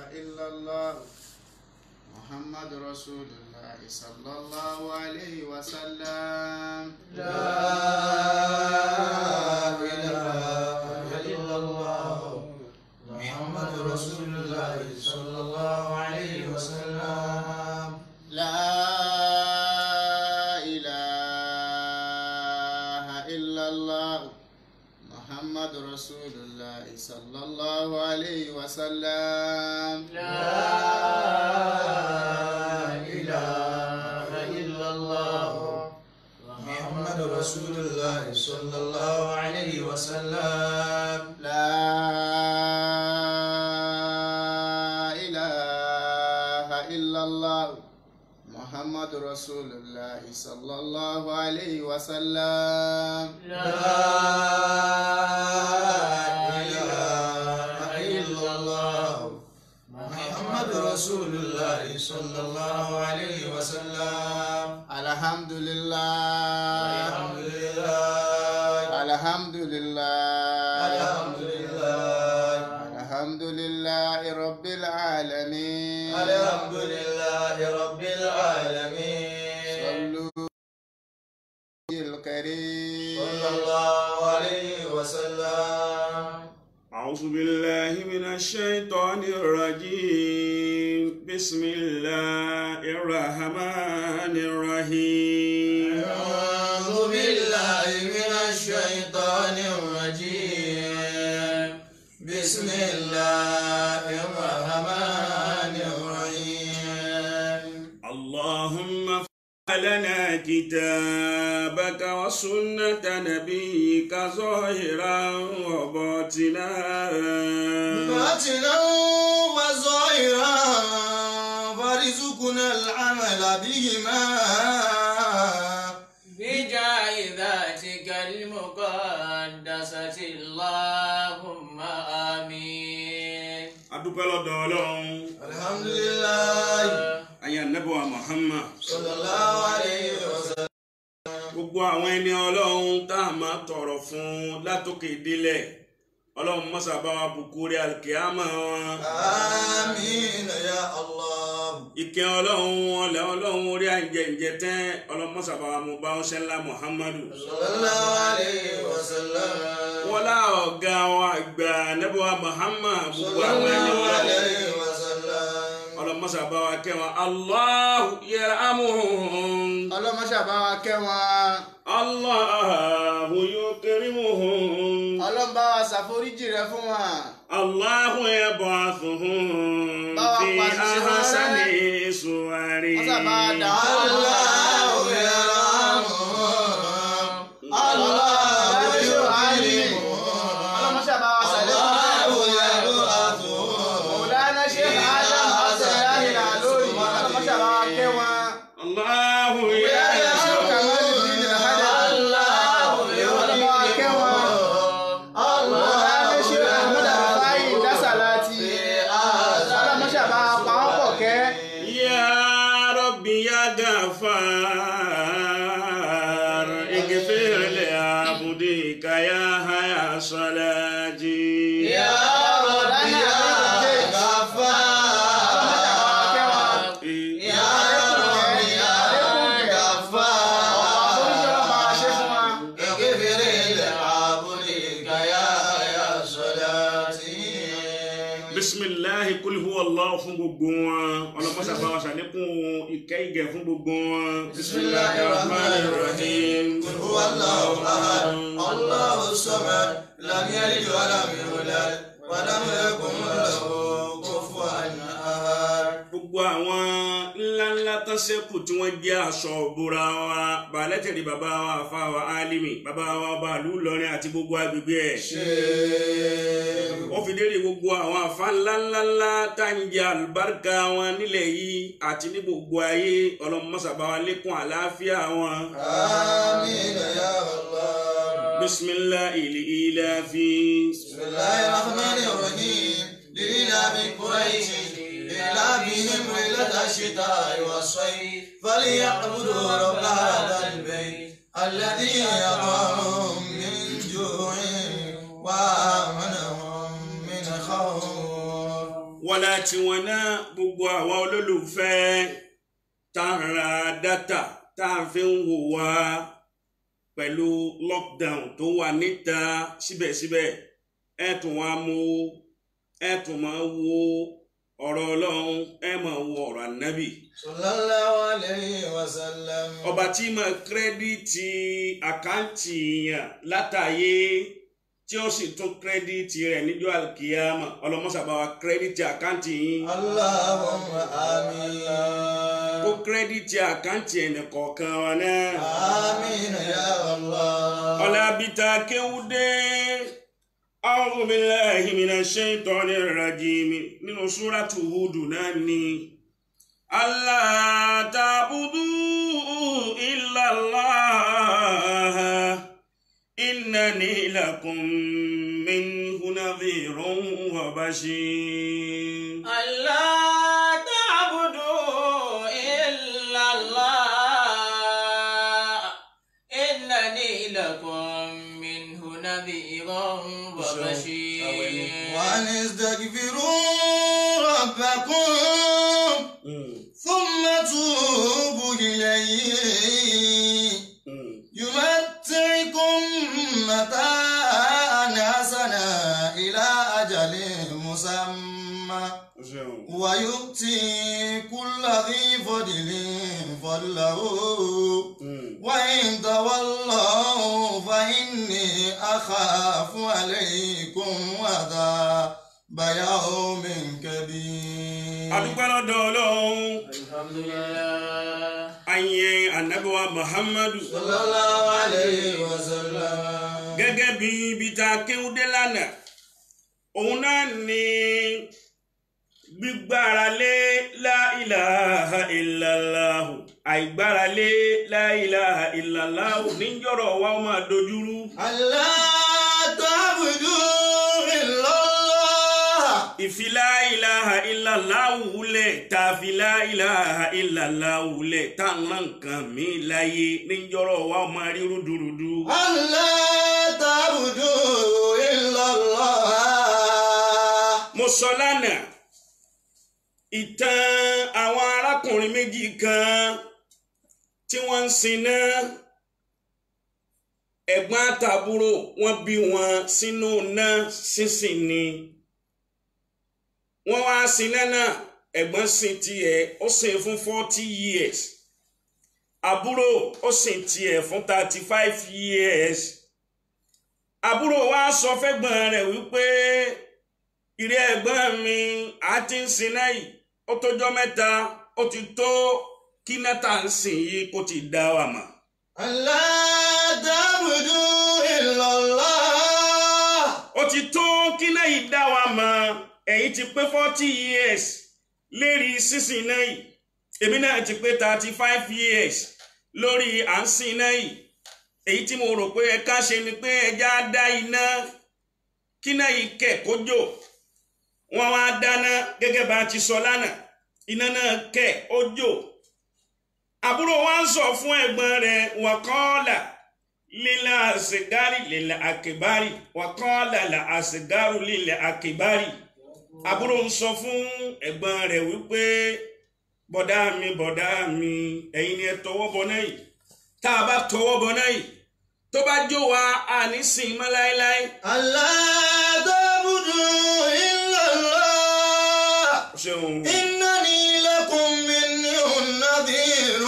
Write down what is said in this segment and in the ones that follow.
إلا الله محمد رسول الله صلى الله عليه وسلم لا إله إلا الله محمد رسول الله صلى الله عليه وسلم لا إله إلا الله محمد رسول الله صلى الله عليه وسلم لا إله إلا الله محمد رسول الله صلى الله عليه وسلم لا إله إلا الله محمد رسول الله صلى الله عليه وسلم لا إله إلا الله محمد رسول الله صلى الله عليه وسلم الحمد لله الحمد لله الحمد لله الحمد لله الحمد لله رب العالمين الحمد لله رب العالمين صلوا الكريم صلى الله عليه وسلم أعوذ بالله من الشيطان الرجيم بسم الله الرحمن الرحيم أعوذ بالله من الشيطان الرجيم بسم الله الرحمن الرحيم اللهم لنا كتابك وسنة نبيك ظاهرا وباطنا باطنا وظاهرا فارزقنا العمل بهما بجاه ذاتك المقدسة اللهم آمين adúpẹ́ lọ́dọ̀ ọlọ́run الحمد لله ayé anábọ̀wá Muhammad صلى الله عليه وسلم gbogbo àwọn ẹni ọlọ́run tá a máa tọrọ fún látòkè délẹ̀ ọlọ́run mọ́sàbá wa bùkúrí alkiyama wọn آمين يا الله ìkẹ́ ọlọ́run ọlẹ́ ọlọ́run orí àìjẹ̀ǹjẹ̀ tẹ́ ọlọ́run mọ́sàbá wa mú bá ọṣẹ́ ńlá Muhammadu صلى الله عليه وسلم wọ́n lá ọ̀gá wa àgbà anábọ̀wá Muhammad gbogbo صلى àwọn ẹni الله wọn عليه وسلم ọlọ́run mọ́sàbá wa kẹ́ wọn Allahu yarhamuhum ọlọ́mọṣà bá wa kẹ́ wọn Allahu yukrimuhum. ọlọ́mọba wa ṣàforíjì rẹ fún wọn الله يبعثهم Báwa في pàṣẹ sí wọn أحسن rẹ́. صوره wọ́n sábà dà الله يرحمهم الله يكرمهم ọlọ́mọṣà bá wa ṣàlẹ́ الله يبعثهم Mọ̀lánà ṣe Adam Abdullahi Alori ọlọ́mọṣà bá wa kẹ́ wọn. الله Ṣé يرحمهم Kamaluddin Al-Hadawi ọlọ́mọ wa kẹ́ wọn. Mọ̀lánà ṣe Ahmad Rufai Dasalati ọlọ́mọṣà bá wa pa wọ́n pọ̀ kẹ́. يا ربي يا غفار اغفر لعبدك يا هيا صلاتي يا رب يا غفار يا رب يا غفار اغفر لعبدك يا يا صلاتي bisimilahi kul huwa allah fún gbogbo wọn ọlọmọsà bá wa ṣàlékún ìkẹ́ ìgẹ̀ fún gbogbo wọn. بسم الله الرحمن الرحيم قل هو الله احد الله الصمد لم يلد ولم يولد ولم يكن له كفوا احد gbogbo àwọn ńláńlá tán ṣẹ́kù tí wọ́n jẹ́ aṣọ òbúra wa balẹ̀tẹ̀rì bàbá wa àfa wa alimi bàbá wa ọba ìlú Ìlọrin àti gbogbo agbègbè ẹ̀. wọ́n fi lérí gbogbo àwọn àfa ńláńláńlá tá ń jẹ àlùbáríkà wọn nílẹ̀ yìí àti ní gbogbo ayé ọlọ́mọṣàbá wa lékún àlàáfíà wọn. آمين يا الله bisimilahi ilafi. بسم الله الرحمن الرحيم لإلاف قريش إلافهم ليلة الشتاء والصيف فليعبدوا رب هذا البيت الذي يطعمهم من جوع وآمنهم من خوف ọlá tiwọn náà gbogbo àwọn olólùfẹ́ tá a ra dátà tá a fi ń wò wá pẹ̀lú lockdown tó wà níta síbẹ̀síbẹ̀ ẹ tún wá mú ẹ tún máa wo ọ̀rọ̀ ọlọ́run ẹ máa wo ọ̀rọ̀ ànábì sallallahu alayhi wa sallam. ọba tí máa kírẹ́díìtì àkáǹtì yàn látàyè tí ó sì tún kírẹ́díìtì rẹ̀ níjọ́ àlùkìyàmà ọlọ́mọ́sàbá wa kírẹ́díìtì àkáǹtì yín Allahumma amin. kó kírẹ́díìtì àkáǹtì ẹnì kọ̀ọ̀kan wa náà. Amin ya Allah. ọ̀làbìtà kéwúdé a'udhu billahi minash shaitonir rajim nínú súrátù Húdù náà ni. Allah ta'budu illa Allah innani lakum minhu nadhirun wa bashir. ألا تعبدوا إلا الله إنني لكم منه نذير وبشير وأن استغفروا ربكم Mm, ثم توبوا إليه mm. يمتعكم متاعا حسنا إلى أجل مسمى O ṣeun. ويؤتي كل ذي فضل فضله Mm. وإن تولوا فإني أخاف عليكم عذاب يوم كبير adúpẹ́ lọ́dọ̀ ọlọ́run الحمد لله ayé anabiwa muhammadu صلى الله عليه وسلم gẹ́gẹ́ bí ibi tá a kéwúdé lánàá òun náà ni gbígbára lé la ilaha illallahu àìgbára lé la ilaha illallahu níjọ́rọ̀ wa ó máa dojúrú ألا تعبدوا إلا الله ìfi la ilaha illallahu lẹ̀ tàfi la ilaha illallahu lẹ̀ tá a ná nǹkan mi láyé níjọ́rọ̀ wa ó máa rí rúdurùdu. ألا تعبدوا إلا الله mo sọ lánàá ìtàn àwọn arákùnrin méjì kan tí wọ́n ń siná ẹ̀gbọ́n àtàbúrò wọ́n bí wọn sínú iná sínsìn ni wọ́n wá siná náà ẹ̀gbọ́n sin tiẹ̀ ó sìn fún forty years àbúrò ó sìn tiẹ̀ fún thirty five years àbúrò wa sọ fẹ́gbọ́n rẹ̀ wípé ìrẹ́ ẹ̀gbọ́n mi á ti ń sin náà yìí ó tójọ́ mẹ́ta ó ti tó kí nẹ́ta ń sìn yìí kó ti dá wa mọ̀. ألا تعبدوا إلا الله ó ti tó kí náà yìí dá wa mọ̀ ẹ̀yin ti pé forty years lérí sísìn náà yìí èmi náà ti pé thirty five years lórí à ń sìn náà yìí èyí tí mo rò pé ẹ ká ṣe ni pé ẹja dá iná kí náà yìí kẹ̀ kó jò wọ́n wá dáná gẹ́gẹ́ bá a ti sọ lánàá iná náà kẹ̀ ó jò àbúrò wa ń sọ fún ẹ̀gbọ́n rẹ̀ wàkọ́ọ̀là lílà àṣegárì lílà àkèbárì wàkọ́ọ̀là là àṣegárù lílà àkèbárì àbúrò ń sọ fún ẹ̀gbọ́n rẹ̀ wípé bọ̀dá mi bọ̀dá mi ẹ̀yin ni ẹ tọwọ́ bọ náà yìí tá a bá tọwọ́ bọ náà yìí tó bá jó wa àní sìn mọ́ láéláé. ألا تعبدوا إلا الله ṣeun إنني لكم منه نذير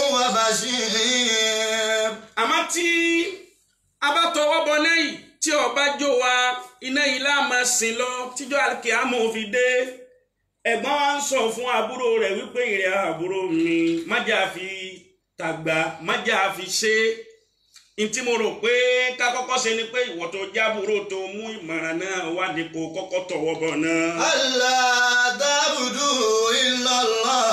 وبشير àmọ́ tí a bá tọwọ́ bọ náà yìí tí ó bá jó wa iná yìí lá máa sìn lọ tíjọ́ àkíyàmọ́ fi dé ẹ̀gbọ́n wa ń sọ fún àbúrò rẹ̀ wípé ìrẹ̀ àbúrò mi májà fi tàgbà májà fi ṣe é ntí mo rò pé ká kọ́kọ́ ṣe ni pé ìwọ tó jábúrò tó mú ìmọ̀ràn náà wá ní kó kọ́kọ́ tọwọ́ bọ̀ náà. ألا تعبدوا إلا الله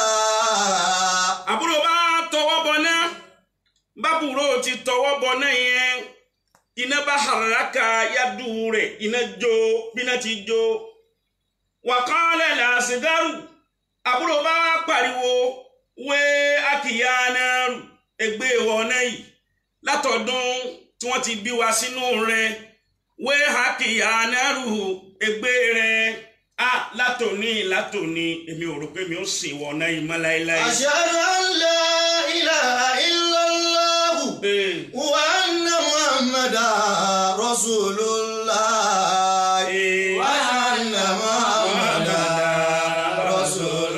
àbúrò bá tọwọ́ bọ̀ náà bábúrò ti tọwọ́ bọ̀ náà yẹn iná bá haraka yadu rẹ̀ iná jó bíná ti jó wàkọ́lẹ̀ làásìdárù àbúrò bá pariwo wé àkìyá náà rù ẹgbẹ́ ìwọ náà yìí látọ̀dún tí wọ́n ti bí wa sínú rẹ̀ wé àkìyá náà rù ẹgbẹ́ rẹ̀ a látòní látòní èmi ò rò pé mi ò sìn wọ náà yìí mọ́ láéláé. أشهد أن لا إله إلا الله Ee, وأن محمدا رسول الله ee, وأن محمدا رسول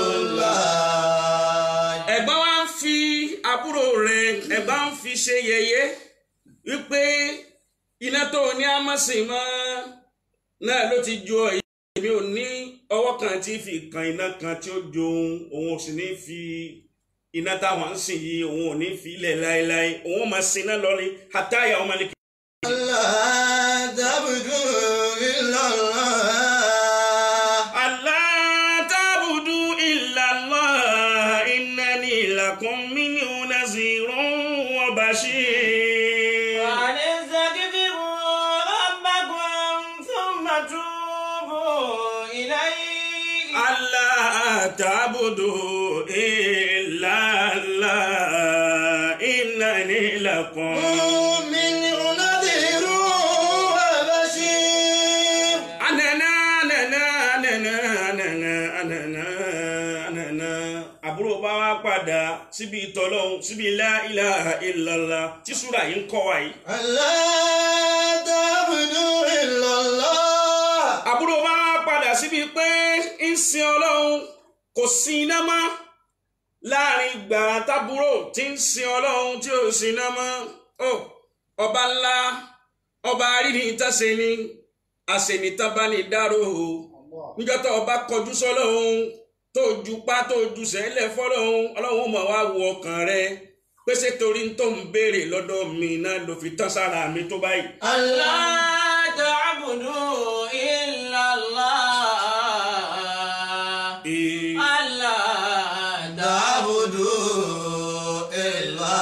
الله ẹ̀gbọ́n wa ń fi àbúrò rẹ̀ ẹ̀gbọ́n ń fi ṣe yẹ̀yẹ́ wípé iná tó ní amọ̀sìn mọ́ náà ló ti jó èyí èmi ò ní ọwọ́ kan tí fi kan iná kan tí ó jó òun òun ò sì ní fi iná táwọn ń sìn yìí òun ò ní fi ilẹ̀ láéláé òun ò máa sin iná lọ ní àtàyà ọmọ ní. لا تعبدوا إلا الله Allah ta'budu illa Allah innani lakum minhu nazirun wa bashir. وأن استغفروا ربكم ثم توبوا إليه Allah ta'budu illa Allah innani lakum. من نذير وبشير Anana anana anana anana anana anana. Àbúrò bá wá padà síbi ìtọ́lọ́hún síbi la ilaha illallah tí súrà yìí ń kọ́ wa yìí. ألا تعبدوا إلا الله àbúrò bá padà síbi pé ń sin ọlọ́run kò sin iná mọ́ láàrin ìgbà tábúrò tí ń sin ọlọ́run tí ò sin iná mọ́ ó ọba ńlá ọba rírì ìtàsé ni àṣẹnitánbánidáró o níjọ́ tó ọba kọjú sọ́lọ́run tó ju pa tó ju sẹ́lẹ̀ fọ́lọ́run ọlọ́run mọ̀ wá wo ọkàn rẹ pèsè torí tó ń béèrè lọ́dọ̀ mi náà ló fi tán sára mi tó báyìí. ألا لا تعبدوا إلا الله Ee. ألا تعبدوا إلا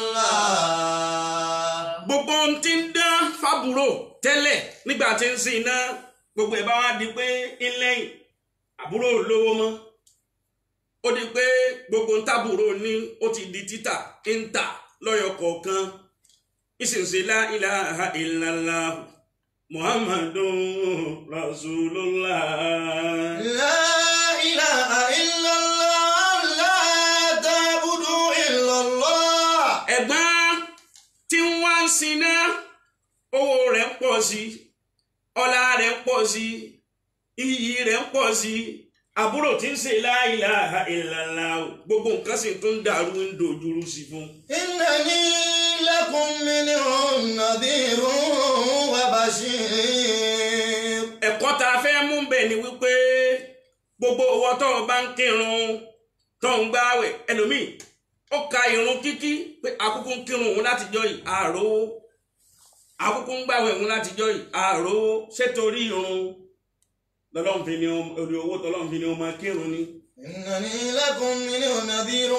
الله gbogbo ohun tí ń dán fábúrò tẹ́lẹ̀ nígbà tí ń sin iná gbogbo ẹ̀ bá wá di pé ńlẹ́yìn àbúrò ò lówó mọ́ ó di pé gbogbo ń tábúrò ní ó ti di títà ń tà lọ́yọ̀ kọ̀ọ̀kan ìsinsìn la ilaha illallah muhammadun rasulullah. لا إله إلا الله لا تعبدوا إلا الله ẹ̀gbọ́n tí ń wá ń siná owó rẹ̀ ń pọ̀ sí ọlá rẹ̀ ń pọ̀ sí iyì rẹ̀ ń pọ̀ sí àbúrò tí ń ṣe la ilaha illallah gbogbo nǹkan sì tún dàrú ń dojúrú sí fún. إنني لكم منهم نذير وبشير ẹ̀kọ́ tá a fẹ́ mú bẹ̀ ni wípé gbogbo owó tó o bá ń kírun tó ń gbáwẹ̀ ẹlòmíì ó ka irun kíkí pé àkókò ń kírun òun látijọ́ yìí àròwó àkókò ń gbàwẹ̀ òun látijọ́ yìí àròwó ṣètòrí irun lọ́lọ́run fi ni ó- orí owó tọ́lọ́run fi ni ó máa kírun ni. إنني لكم منهم نذير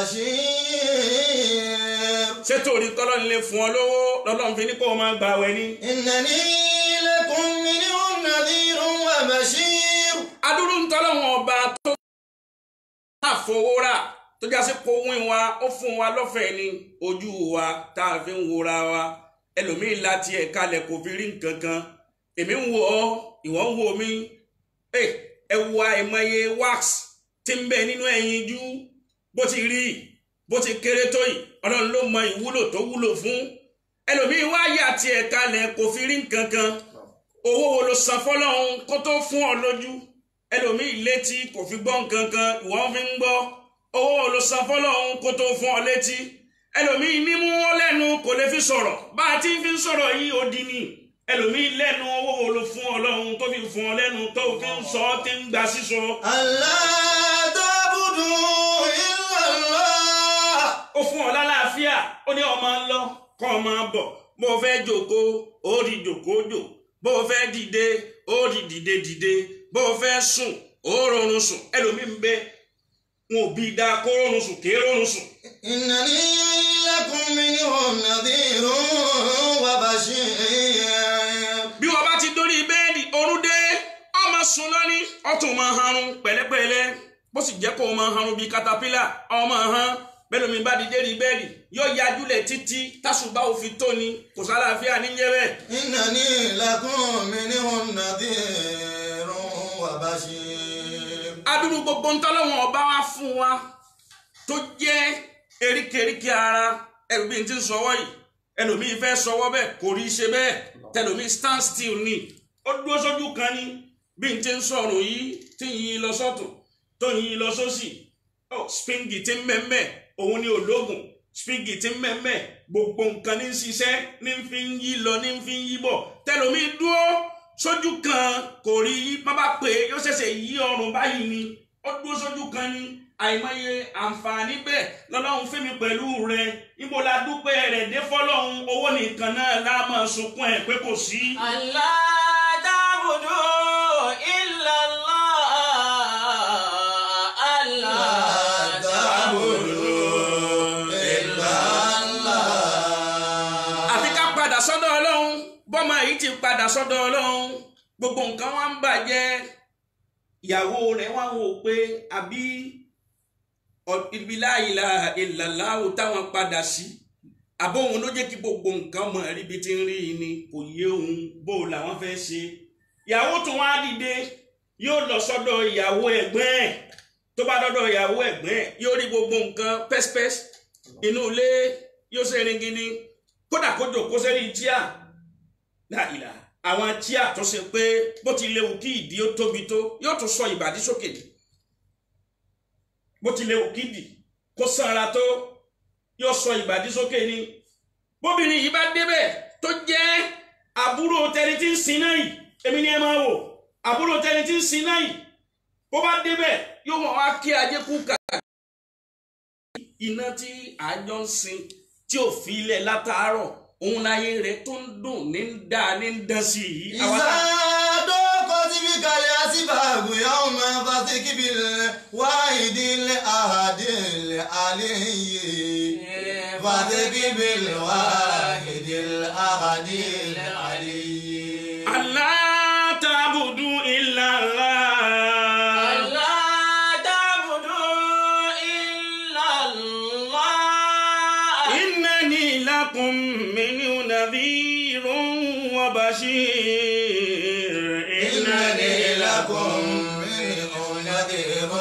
وبشير ṣètòrí kọ́lọ́run lè fún ọ lówó lọ́lọ́run fi ni kó o máa gbàwẹ̀ ni. إنني لكم منهم نذير وبشير adúrú ń tọ́lọ́run ọba tó máa fowó rà tó já sí kó wín wa ó fún wa lọ́fẹ̀ẹ́ ni ojú wa tá a fi ń wora wa ẹlòmíín láti ẹ̀ kalẹ̀ kò fi rí nǹkan kan èmi ń wo ọ ìwọ ń wo mi ẹ ẹ wo àìmọye wax tí ń bẹ nínú ẹyin jú bó ti rí bó ti kéré tó yìí ọlọ́run ló mọ ìwúlò tó wúlò fún ẹlòmíín wá yà tiẹ̀ kalẹ̀ kò fi rí nǹkan kan owó wo ló san fọlọ́run kó tó fún ọ lójú ẹlòmíì létí kò fi gbọ́ nǹkan kan ìwọ́n fi ń gbọ́ owó wo ló san fọlọ́run kó tó fún ọ létí ẹlòmíì nímú wọn lẹ́nu kò lè fi sọ̀rọ̀ bá a ti fi ń sọ̀rọ̀ yìí ó di ni ẹlòmíì lẹ́nu owó wo ló fún ọlọ́run tó fi fún ọ lẹ́nu tó fi ń sọ ọ́ ti ń gba sísọ ألا تعبدوا إلا الله ó fún ọ lálàáfíà ó ní ọmọ lọ kọ́ ọmọ bọ̀ bó o fẹ́ jókòó ó di jókòó jò bó o fẹ́ dìde ó di dìde dìde bó o fẹ́ sùn ó rọrùn sùn ẹlòmíì ń bẹ wọn ò bí i dáa kó rọrùn sùn kí rọrùn sùn. إنني لكم منهم نذير وبشير bí wọn bá ti dórí bẹ́ẹ̀dì orún dé ọmọ sùn lọ́ní ọtún máa harun pẹ̀lẹ́pẹ̀lẹ́ bó sì jẹ́ kó o máa harun bíi katapila ọmọ hàn bẹ́ẹ̀ lómi bá di dérí bẹ́ẹ̀dì yóò yájúlẹ̀ títí tásùbá òfin tó ni kò sálàáfíà níjẹ́ bẹ́ẹ̀. إنني لكم منهم نذير وبشير adúrú gbogbo ntọ́lọ́wọ̀n ọba wa fún wa tó jẹ́ eríkèéríkèé ara ẹlòmíín ti ń sọwọ́ yìí ẹlòmíín fẹ́ sọwọ́ bẹ́ẹ̀ kò rí ṣe bẹ́ẹ̀ tẹlòmíín stand still ni ó dúró sójú kan ni bí n ti ń sọ̀rọ̀ yìí tí ń yí lọ sọ́tún tó ń yí lọ sósì ó spingi ti ń mẹ́mẹ́ òun ni ológun spingi ti ń mẹ́mẹ́ gbogbo nǹkan ní ń ṣiṣẹ́ ní ń fi ń yí lọ ní ń fi ń yí bọ̀ tẹlòmíín dúró sójú kan kò rí má bá pè é yóò ṣẹ̀ṣẹ̀ yí ọrùn báyìí ni ó dúró sójú kan ni àìmọye àǹfààní bẹ́ẹ̀ lọ́lọ́run fẹ́mi pẹ̀lú rẹ̀ ibo la dúpẹ́ rẹ̀ dé fọ́lọ́run owó nìkan náà la máa sunkún ẹ̀ pé kò sí. ألا تعبدوا إلا الله ألا تعبدوا إلا الله àfi ká padà sọ́dọ̀ ọlọ́run bọ́mọ yìí ti padà sọ́dọ̀ ọlọ́run gbogbo nǹkan wá ń bàjẹ́ ìyàwó rẹ̀ wá wò pé àbí ọ- ibi la ilaha illallah táwọn padà sí àbó òun ló jẹ́ kí gbogbo nǹkan mọ̀ rí bí ti ń rí i ni kò yé òun bó làwọn fẹ́ ṣe ìyàwó tún wá dìde yóò lọ sọ́dọ̀ ìyàwó ẹ̀gbọ́n ẹ̀ tó bá dọ́dọ̀ ìyàwó ẹ̀gbọ́n ẹ̀ yóò rí gbogbo nǹkan pẹ́spẹ́s inú ilé yóò ṣe rin gidi kódà kó jòkó sẹ́rí tíà láìla àwọn tíà tó ṣe pé bó ti léwu kí ìdí ó tóbi tó yóò tún sọ ìbàdí sókè ni bó ti léwu kí ìdí kó sanra tó yóò sọ ìbàdí sókè ni bóbìnrin yìí bá débẹ̀ tó jẹ́ àbúrò tẹni tí ń sin náà yìí èmi ni ẹ máa wò àbúrò tẹni tí ń sin náà yìí bó bá débẹ̀ yóò mọ̀ wá kí ajé kú kà iná tí àjọ ń sin tí ò fi ilẹ̀ látàárọ̀ òun láyé rẹ̀ tó ń dùn ní ń dá ní ń dán sí i. إذا ضاقت بك الأسباب يوم فثق بالواحد الأحد العلي فثق بالواحد الأحد العلي Allah ta'budu illa Allah. ألا تعبدوا إلا الله Innani lakum minhu nadhirun wa bashir. إنني لكم منه نذير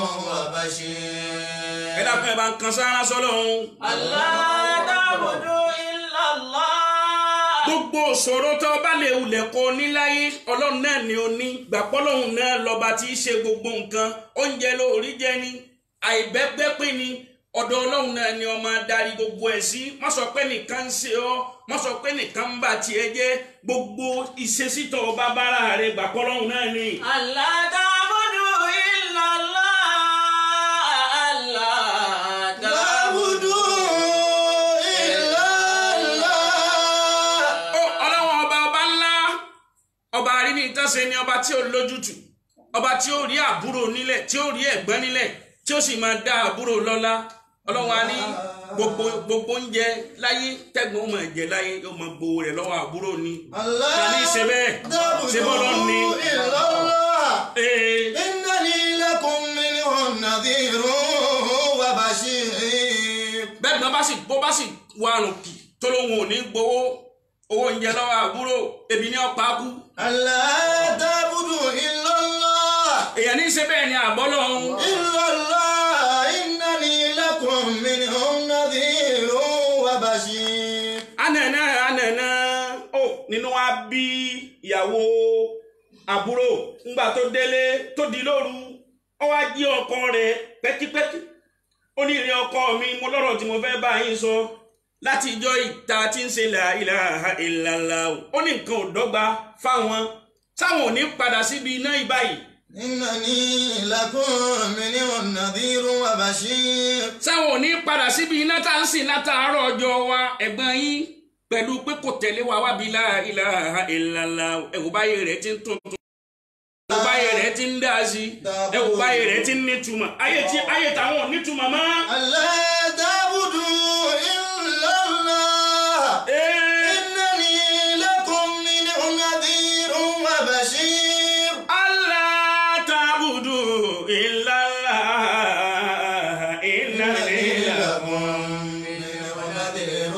وبشير Ẹ dákun ẹ bá ń kan sára sọ́lọ́hún. ألا تعبدوا إلا الله gbogbo òṣòro tó bá lè wulẹ̀ kó níláyé ọlọ́run náà ni ó ní gbàpọ́ lọ́hùn náà lọ́ba tí í ṣe gbogbo nǹkan oúnjẹ lórí jẹ ni àìbẹ́gbẹ́ pín ni ọ̀dọ̀ ọlọ́run náà ni ọmọ adarí gbogbo ẹ̀ sí má sọ pé nìkan ń ṣe ọ́ má sọ pé nìkan ń bà tiẹ̀ jẹ́ gbogbo ìṣesítọ̀ ọba bára rẹ̀ gbàpọ́ lọ́hùn náà ni. ألا تعبدوا إلا الله ألا تعبدوا إلا الله ó ọlọ́wọ́n ọba ọba ńlá ọba àríní ìtọ́sẹ ni ọba tí ó lójútù ọba tí ó rí àbúrò nílẹ̀ tí ó rí ẹ̀gbọ́n nílẹ̀ tí ó sì máa dá àbúrò lọ́lá ọlọ́wọ́n á ní gbogbo gbogbo oúnjẹ láyé tẹ́gbọ́n máa jẹ láyé yóò máa gbowó rẹ̀ lọ́wọ́ àbúrò ni الله Tani ṣe bẹ́ẹ̀? Ṣe bọ́lọ́ ni? تعبدوا إلا الله ee إنني لكم منه نذير وبشير bẹ́ẹ̀ ni wọ́n bá sì bó bá sì wọ àrùn kì tó lóun ò ní gbowó owó oúnjẹ lọ́wọ́ àbúrò ebi ní ọ̀pá kú ألا تعبدوا إلا الله èèyàn ní í ṣe bẹ́ẹ̀ ni àbọ́ lọ́hún. إلا الله إنني لكم منه نذير وبشير anana anana ó nínú wa bí ìyàwó àbúrò ńgbà tó délé tó di lóru ó wá jí ọkọ rẹ̀ pẹ́kípẹ́kí ó ní ìrìn ọkọ mi mo lọ́rọ̀ tí mo fẹ́ bá yín sọ láti ìjọ ìta tí ń ṣe la ilaha illallah ó ní nǹkan ò dọ́gba fáwọn sáwọn ò ní padà síbi iná ìbáyìí إنني لكم منه نذير وبشير sáwọn ò ní padà síbi iná tá ń sìn látàárọ̀ ọjọ́ wa ẹ̀gbọ́n yín pẹ̀lú pé kò tẹ̀lé wa wábi la ilaha illallah ẹ̀wò báyé rẹ̀ ti ń tuntun ẹ̀wò báyé rẹ̀ ti ń dá sí ẹ̀wò báyé rẹ̀ ti ń nítumọ̀ ayé tí ayé táwọn ò nítumọ̀ mọ́. ألا تعبدوا إلا الله Ee, إنني لكم منه نذير وبشير Allah ta'budu illallah innani lakum. منه نذير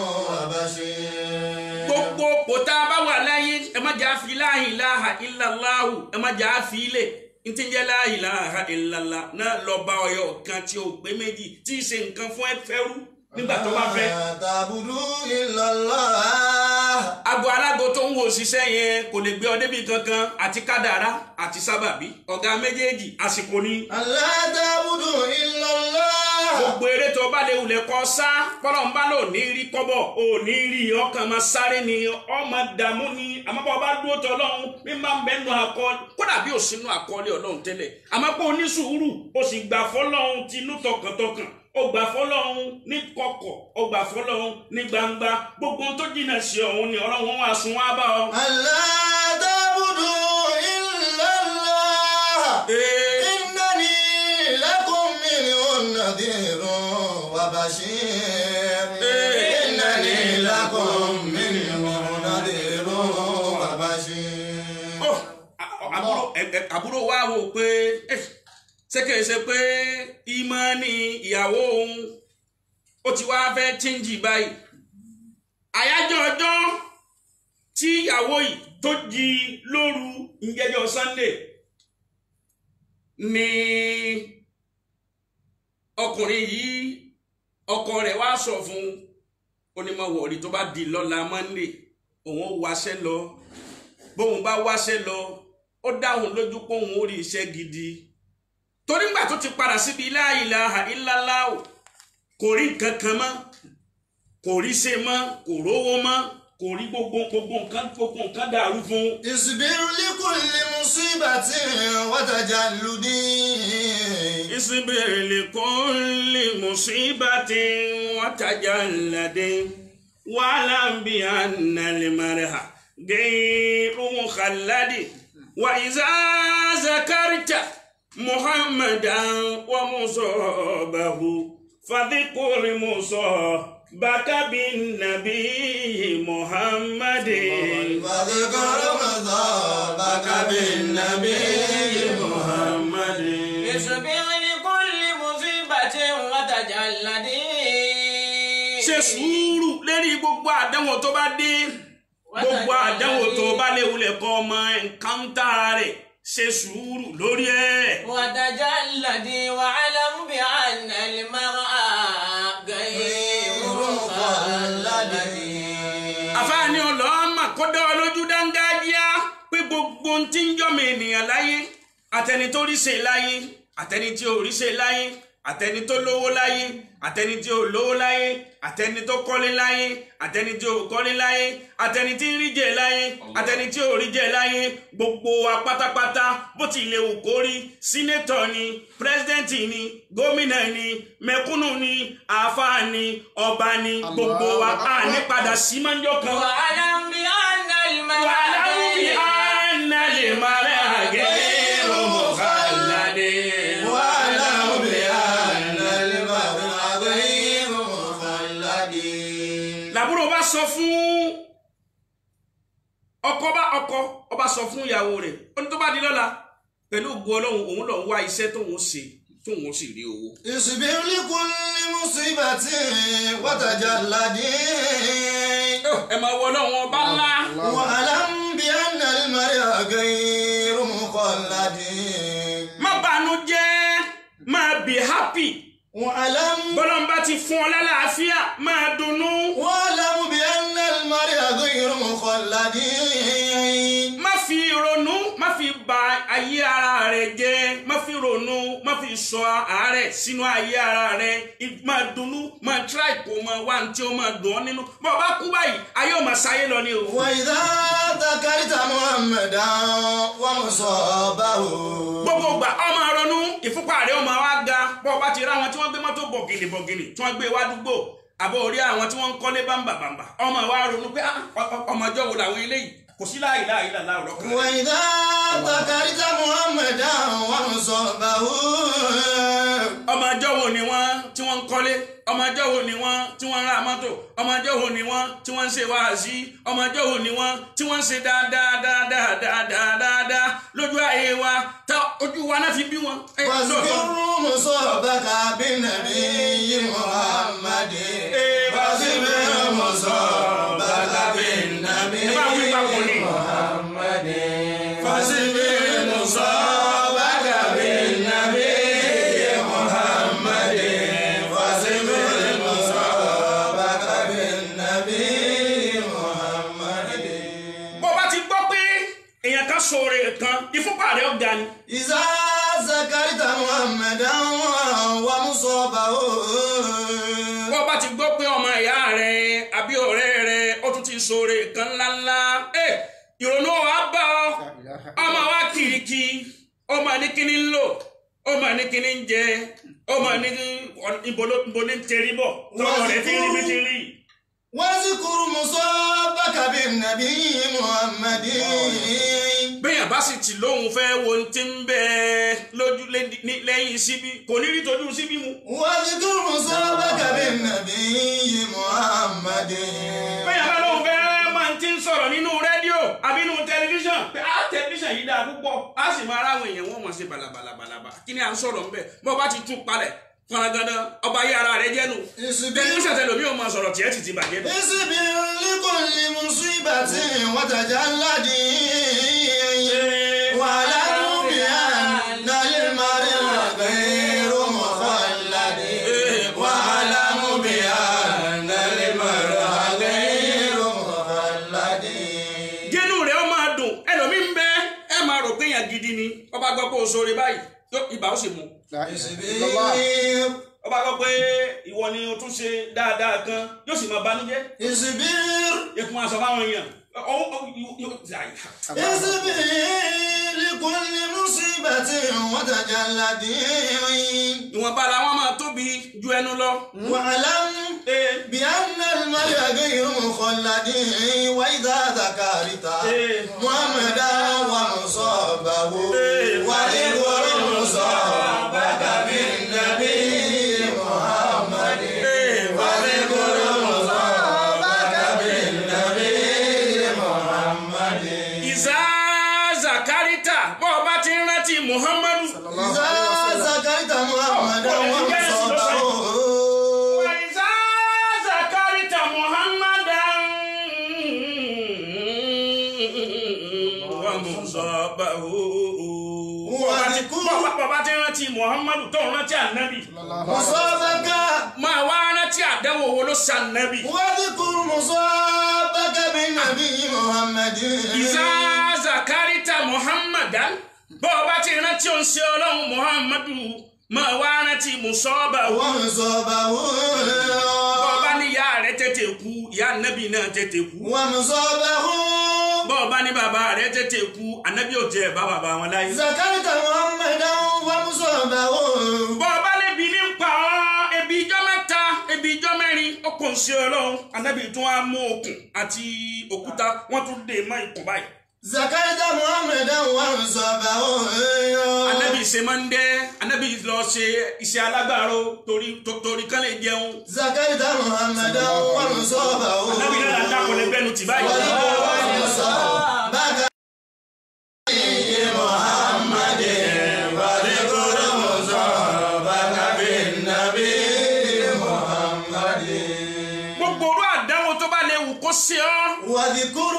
وبشير gbogbo kò tá a bá wà láyé ẹ má jà fi la ilaha illallah Allahu ẹ má jà á fi ilé ntí ń jẹ́ la ilaha illallah náà lọ bá ọyọ kan tí o pé méjì tí ì ṣe nǹkan fún ẹ fẹ́rú nígbà tó bá fẹ́. Ta'budu illallah. aago alágo tó ń wo òṣìṣẹ́ yẹn kò lè gbé ọ débi kankan àti kádàrá àti sábàbí ọ̀gá méjèèjì àsìkò ni. Allah ta'budu illallah. gbogbo eré tó bá lè wulẹ̀ kọ́ sá kọ́lọ̀ ń bá lò ní rí kọ́bọ̀ ò ní rí ọkàn máa sáré ni ọmọ dààmú ni àmọ́ bá ọba dúró tọ́ ọlọ́run bí máa ń bẹ́ nu àkọọ́lẹ̀ kódà bí ò sínú àkọọ́lẹ̀ ọlọ́run tẹ́lẹ̀ àmọ́ pé onísùúrù o sì gbà fọlọ́run tinú tọkàntọkàn o gbà fọlọ́run ní kọ̀kọ̀ o gbà fọlọ́run ní gbangba gbogbo ohun tó jìnnà sí ọ̀hún ni ọlọ́run wá sùn wá bá ọ. Allah ta'budu illallah. Ee, إنني لكم منه نذير وبشير إنني لكم منه نذير وبشير ó, à- àbúrò ẹ- ẹ- àbúrò wa wò pé eh, ṣé kìí ṣe pé ìmọ̀ọ́nì ìyàwó òun ó ti wá fẹ́ tíǹjì báyìí àyájọ́ ọjọ́ tí ìyàwó yìí tó jí lóru ìjẹjọ Sunday ni ọkùnrin yìí ọkọ rẹ̀ wá sọ fún onímọ̀wọ̀rí tó bá di lọ́la Monday òun ó wáṣẹ́ lọ bóun bá wáṣẹ́ lọ ó dáhùn lójú pé òun ó rí iṣẹ́ gidi torí ńgbà tó ti padà síbi la ilaha illallah kò rí nǹkan kan mọ́ kò rí ṣe mọ́ kò rówó mọ́ kò rí gbogbo gbogbo nǹkan gbogbo nǹkan dàrú fún un. اصبر لكل مصيبة وتجلد اصبر لكل مصيبة وتجلد واعلم بأن المرء غير مخلد وإذا ذكرت محمدا ومصابه فذكر مصابك بالنبي محمد فاذكر مصابك بالنبي محمد اصبر لكل مصيبة وتجلد ṣe sùúrù lérí gbogbo àdánwò tó bá dé gbogbo àdánwò tó bá lè wulẹ̀ kọ́ ọmọ ẹ̀ńkáńtà rẹ̀ ṣe sùúrù lórí ẹ̀. وتجلد واعلم بأن المرء غير مخلد àfáàní ọlọ́mà kó dá ọ lójú dángájíá pé gbogbo ohun tí ń jọmọ ènìyàn láyé àtẹni tó rí ṣe láyé àtẹni tí ò rí ṣe láyé àtẹni tó lówó láyé àtẹni tí ò lówó láyé àtẹni tó kọ́lé láyé àtẹni tí ò kọ́lé láyé àtẹni tí ń rí jẹ láyé àtẹni tí ò rí jẹ láyé gbogbo wa pátápátá bó ti lè wù kó rí sínétọ̀ ni pírẹsidẹ́ǹtì ni gómìnà ni mẹ̀kúnnù ni àáfàá ni ọba ni gbogbo wa á ní padà sí mọ́jọ́ kan. واعلم بأن المرء واعلم بأن المرء غير مخلد واعلم بأن المرء غير مخلد làbúrò bá sọ fún ọkọ bá ọkọ ọba sọ fún ìyàwó rẹ̀ ó ní tó bá di lọ́la pẹ̀lú ògùn Ọlọ́run òun lọ ń wá iṣẹ́ tóun ṣe tóun sì rí owó. اصبر لكل مصيبة وتجلد ẹ máa wọ Ọlọ́run ọba ńlá واعلم بأن المرء غير مخلد má bànú jẹ́ máa be happy واعلم bọ́lọ́mbà ti fún ọ lálàáfíà máa dunnú واعلم بأن المرء غير مخلد má fi ronú má fi ba ayé ara rẹ jẹ́ má fi ronú má fi sọ àárẹ̀ sínú ayé ara rẹ I- máa dunnú máa try kó máa wá ní tí ó máa dùn ọ́ nínú bọ́ ọ bá kú báyìí ayé ò máa sáyé lọ ní o. وإذا ذكرت محمدا ومصابه gbogbo ìgbà ọmọ ronú ìfúnpá rẹ ọmọ wa ga bọ́ ọ bá ti rí àwọn tí wọ́n gbé mọ́tò bọ̀gìnì bọ̀gìnì tí wọ́n gbé wá dúgbò àbọ̀ orí àwọn tí wọ́n ń kọ́lé bámbà bámbà ọmọ wa ronú pé ah, ọ- ọ- ọmọ ọjọ́ wo làwọn eléyìí kò sí láàyè láàyè làlá ọ̀rọ̀ kan. وإذا ذكرت محمدا ومصابه ọmọ ọjọ́ wo ni wọ́n tí wọ́n ń kọ́lé ọmọ ọjọ́ wo ni wọ́n tí wọ́n ń ra mọ́tò ọmọ ọjọ́ wo ni wọ́n tí wọ́n ń ṣe wáàsí ọmọ ọjọ́ wo ni wọ́n tí wọ́n ń ṣe dáadáa dáadáa dáadáa dáadáa lójú ayé wa tá ojú wa náà fi bí wọn. Ẹ, lóòótọ́. واذكر مصابك بالنبي محمد واذكر مصابك بالنبي ẹ bá wí papọ̀ ni. محمد فاصبر إذا ذكرت محمدا ومصابه bó bá ti gbọ́ pé ọmọ ìyá rẹ àbí ọ̀rẹ́ rẹ ó tún ti sọ̀rọ̀ kan ńláńlá ẹ ìrònú wa bá ọ ọmọ wa kìrìkì ọmọ ní kíní ń lò ọmọ ní kíní ń jẹ ọmọ ní ìbò ní tẹrí bọ̀ tọmọ rẹ ti rí bí ti rí. واذكر مصابك بالنبي محمد bẹ́yàn bá sì ti lóhun fẹ́ wo ohun tí ń bẹ lójú lé- ní- lẹ́yìn síbí kò ní rí tójú síbí mu. واذكر مصابك بالنبي محمد bẹ́yàn bá lóhun fẹ́ máa ti ń sọ̀rọ̀ nínú rédíò àbí nínú tẹlifíṣàn pé á tẹlifíṣàn yìí dáa púpọ̀ á sì máa ráwọn èèyàn wọn mọ̀ sí balabalabalaba kí ni à ń sọ̀rọ̀ ńbẹ̀ bọ́ bá ti tún palẹ̀ fọnagandán ọba yé ara rẹ jẹ́nu tẹlifíṣàn tẹlomi ò máa sọ̀rọ̀ tiẹ̀ ti ti bàjẹ́ nù. اصبر لكل مصيبة وتجلد واعلم بأن المرء غير مخلد واعلم بأن المرء غير مخلد jẹ́nu rẹ̀ ó máa dùn ẹlòmíín bẹ ẹ máa rò pé èèyàn gidi ni ọba gbọ́ pé o sọ̀rọ̀ báyìí yóò ibà ó sì mú اصبر ọba gbọ́ pé ìwọ ni o tún ṣe dáadáa kan yóò sì máa banújẹ́ اصبر ikun aṣọ fáwọn èèyàn ọwọ́ yóò اصبر لكل مصيبة وتجلد ìwọ̀nba làwọn máa tóbi ju ẹnu lọ. واعلم Ee, بأن المرء غير مخلد وإذا ذكرت إيه. محمدا ومصابه إيه. واذكر مصابك بالنبي محمد ee, واذكر مصابك بالنبي محمد ìzá zakarita bọ́ ọ bá ti ń rántí muhammadu. إذا ذكرت محمدا ومصابه Wa ìzá zakarita muhammadan wa musabahu. Wa dhikru- bọ́ ọ bá ti ń rántí muhammadu tó ń rántí ànábì. مصابك máa wá rántí àdánwò wo ló ṣe ànábì. واذكر مصابك بالنبي محمد ìzá zakarita muhammadan bọ́ ọ bá ti rántí òun ṣe ọlọ́run muhammadu máa wá rántí musabahu. ومصابه bọ́ọ̀bá ní ìyá rẹ̀ tètè kú ìyá ànábì náà tètè kú ومصابه bọ́ọ̀bá ní bàbá rẹ̀ tètè kú ànábì ò tiẹ̀ bá bàbá wọn láyé. ذكرت محمدا ومصابه bọ́ọ̀bá lébi ní pa ọ́ ebi ijọ́ mẹ́ta ebi ijọ́ mẹ́rin ó kò ń ṣe ọlọ́run ànábì tún á mú okùn àti òkúta wọ́n tún dè mọ́ ikùn báyìí. ذكرت محمدا ومصابه ànábì ṣe máa ń dẹ́ ànábì lọ ṣe iṣẹ́ alágbàro torí to- torí kán lè jẹun. ذكرت محمدا ومصابه ànábì náà dákọ̀ lẹ́gbẹ́nu tì báyìí. ومصابك محمد وذكر مصابك بالنبي محمد gbogbo orú àdánwò tó bá lè wù kó ṣe ọ́. واذكر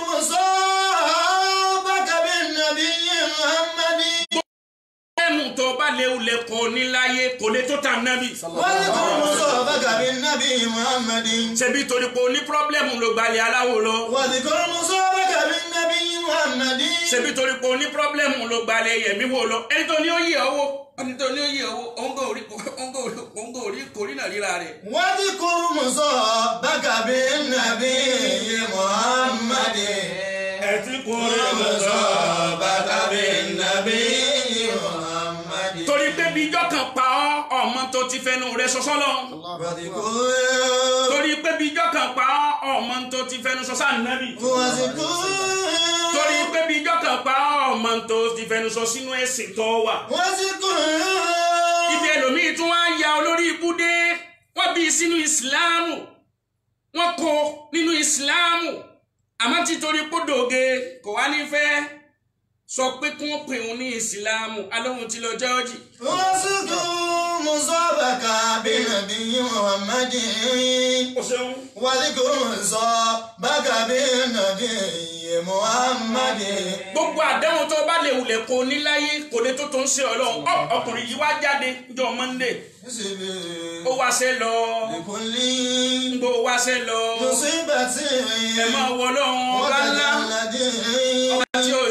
مصابك بالنبي محمد ẹ̀mú tó bá léwu lè kọ́ níláyé kò lè tó tà nábì. واذكر مصابك بالنبي محمد ṣebí torí pé o ní pírọ́blẹ́mù ló gbalẹ̀ aláwo lọ. واذكر مصابك بالنبي محمد ṣebí torí pé o ní pírọ́blẹ́mù ló gbalẹ̀ yẹ̀mí wo lọ. ẹni tó ní ó yẹ owó ẹni tó ní ó yẹ owó òun kò rí òun kò rí òun kò rí kórìnà ríra rẹ̀. واذكر مصابك بالنبي محمد ẹ ti kò مصابك بالنبي محمد torí pé bí ijọ́ kan pa ọ́ ọmọ tó ti fẹnu rẹ̀ sọ́sọ́ lọ. واذكر torí pé bí ijọ́ kan pa ọ́ ọmọ tó ti fẹnu sọ́sọ́ ànábì. واذكر torí pé bí ijọ́ kan pa ọ́ ọmọ tó ti fẹnu sọ sínú ẹ̀sìn tó wà. واذكر ibi ẹlòmíì tún wá ń ya olórí ibùdé wọ́n bí i sínú ìsìláàmù wọ́n kó nínú ìsìláàmù àmọ́ títorí pódòge kò wá ní fẹ́ sọ pé kí wọ́n pè òun ní ìsìláàmù alóhun ti lọ jọ́ọ̀jì. واذكر مصابك بالنبي محمد o ṣeun. واذكر مصابك بالنبي محمد gbogbo àdéhùn tó bá lè wulẹ̀ kó níláyé kò lè tó tó ń ṣe ọlọ́run Ọ, ọkùnrin yìí wá jáde jọ Monday ó wáṣẹ́ lọ لكل ń gbó wáṣẹ́ lọ مصيبة ẹ máa wọ ọlọ́run ọba ńlá وتجلد ọba tí ò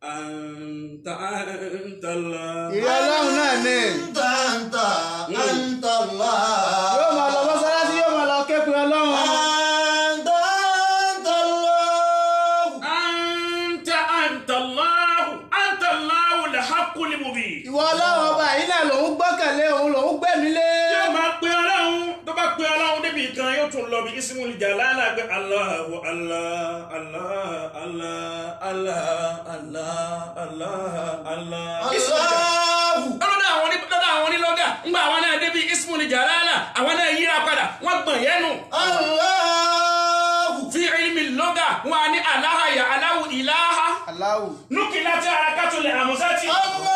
anta anta Allah. ìrẹ́ ọlọ́run náà ni Anta anta anta Allah. yóò máa lọ mọ́sálásí yóò máa lọ képe ọlọ́run Anta anta Allah. anta anta Allah anta Allah al-haqqul mubin. ìwọ ọlọ́run ọba yìí náà lòun gbọ́kànlé òun lòun gbẹ̀mí lé yóò máa pe ọlọ́run tó bá pe ọlọ́run débi kan yóò tún lọ bí ismul jalala pé Allahu Allah Allah Allah Allah Allah Allah Allah. Allahu. lọ́dọ̀ àwọn ní lọ́dọ̀ àwọn ní lọ́gà ńgbà àwọn náà débi ismul jalala àwọn náà yíra padà wọ́n gbọ̀n yẹnu. Allahu. fi ilmi lọ́gà wọn á ní aláha ya aláhu ìláha aláwù nukila tí arakatulẹ̀ àmúsátì. Allahu.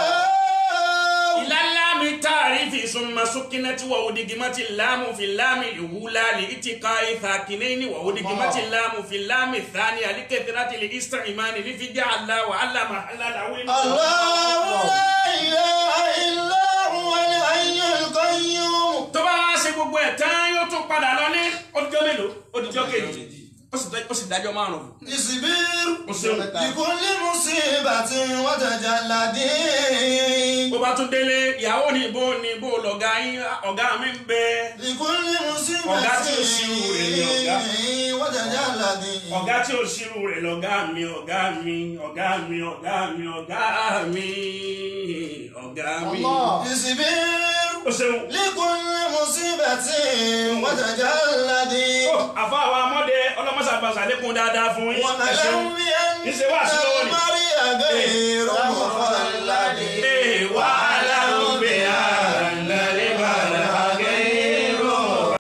ìlàlámi tààrífì summa sukinati wa udigimati láàmù fi láàmì ìwúlá lè itika ìfàkìnẹ́ni wa udigimati láàmù fi láàmì thani alikẹ́tìrati lè isra imani ní fi jẹ́ àlá wa alama alalawi. Allahu la ilaha illa huwa al-hayyul qayyum. tó bá wá ṣe gbogbo ẹ̀ tán yóò tún padà lọ ní ọdúnjọ́ mélòó ọdúnjọ́ kejì ó sì dá- ó sì dájọ́ márùn-ún. Isbir. ó ṣeun. Likulli musibatin wa tajalladin. bó bá tún délé ìyàwó ní ibo ní ibo lọ̀gá yín ọ̀gá mi ń bẹ Likulli Ọ̀gá tí ó ṣírù rẹ̀ ni ọ̀gá. musibatin wa tajalladin. ọ̀gá tí ò ṣírù rẹ̀ lọ̀gá mi ọ̀gá mi ọ̀gá mi ọ̀gá mi ọ̀gá mi ọ̀gá mi. Allah. Isbir. ó ṣeun. Likulli musibatin wa tajalladin. ó àfa àwọn amọ́dé ọlọ́mọṣàgbàṣà lékun dáadáa fún yín. ẹ ṣeun. واعلم بأن Níṣẹ́ wá sí lọ́wọ́ ni. المرء غير مخلد Ee, wàhálà ń bẹ àlàlẹ́ bàlá gẹ́rọ.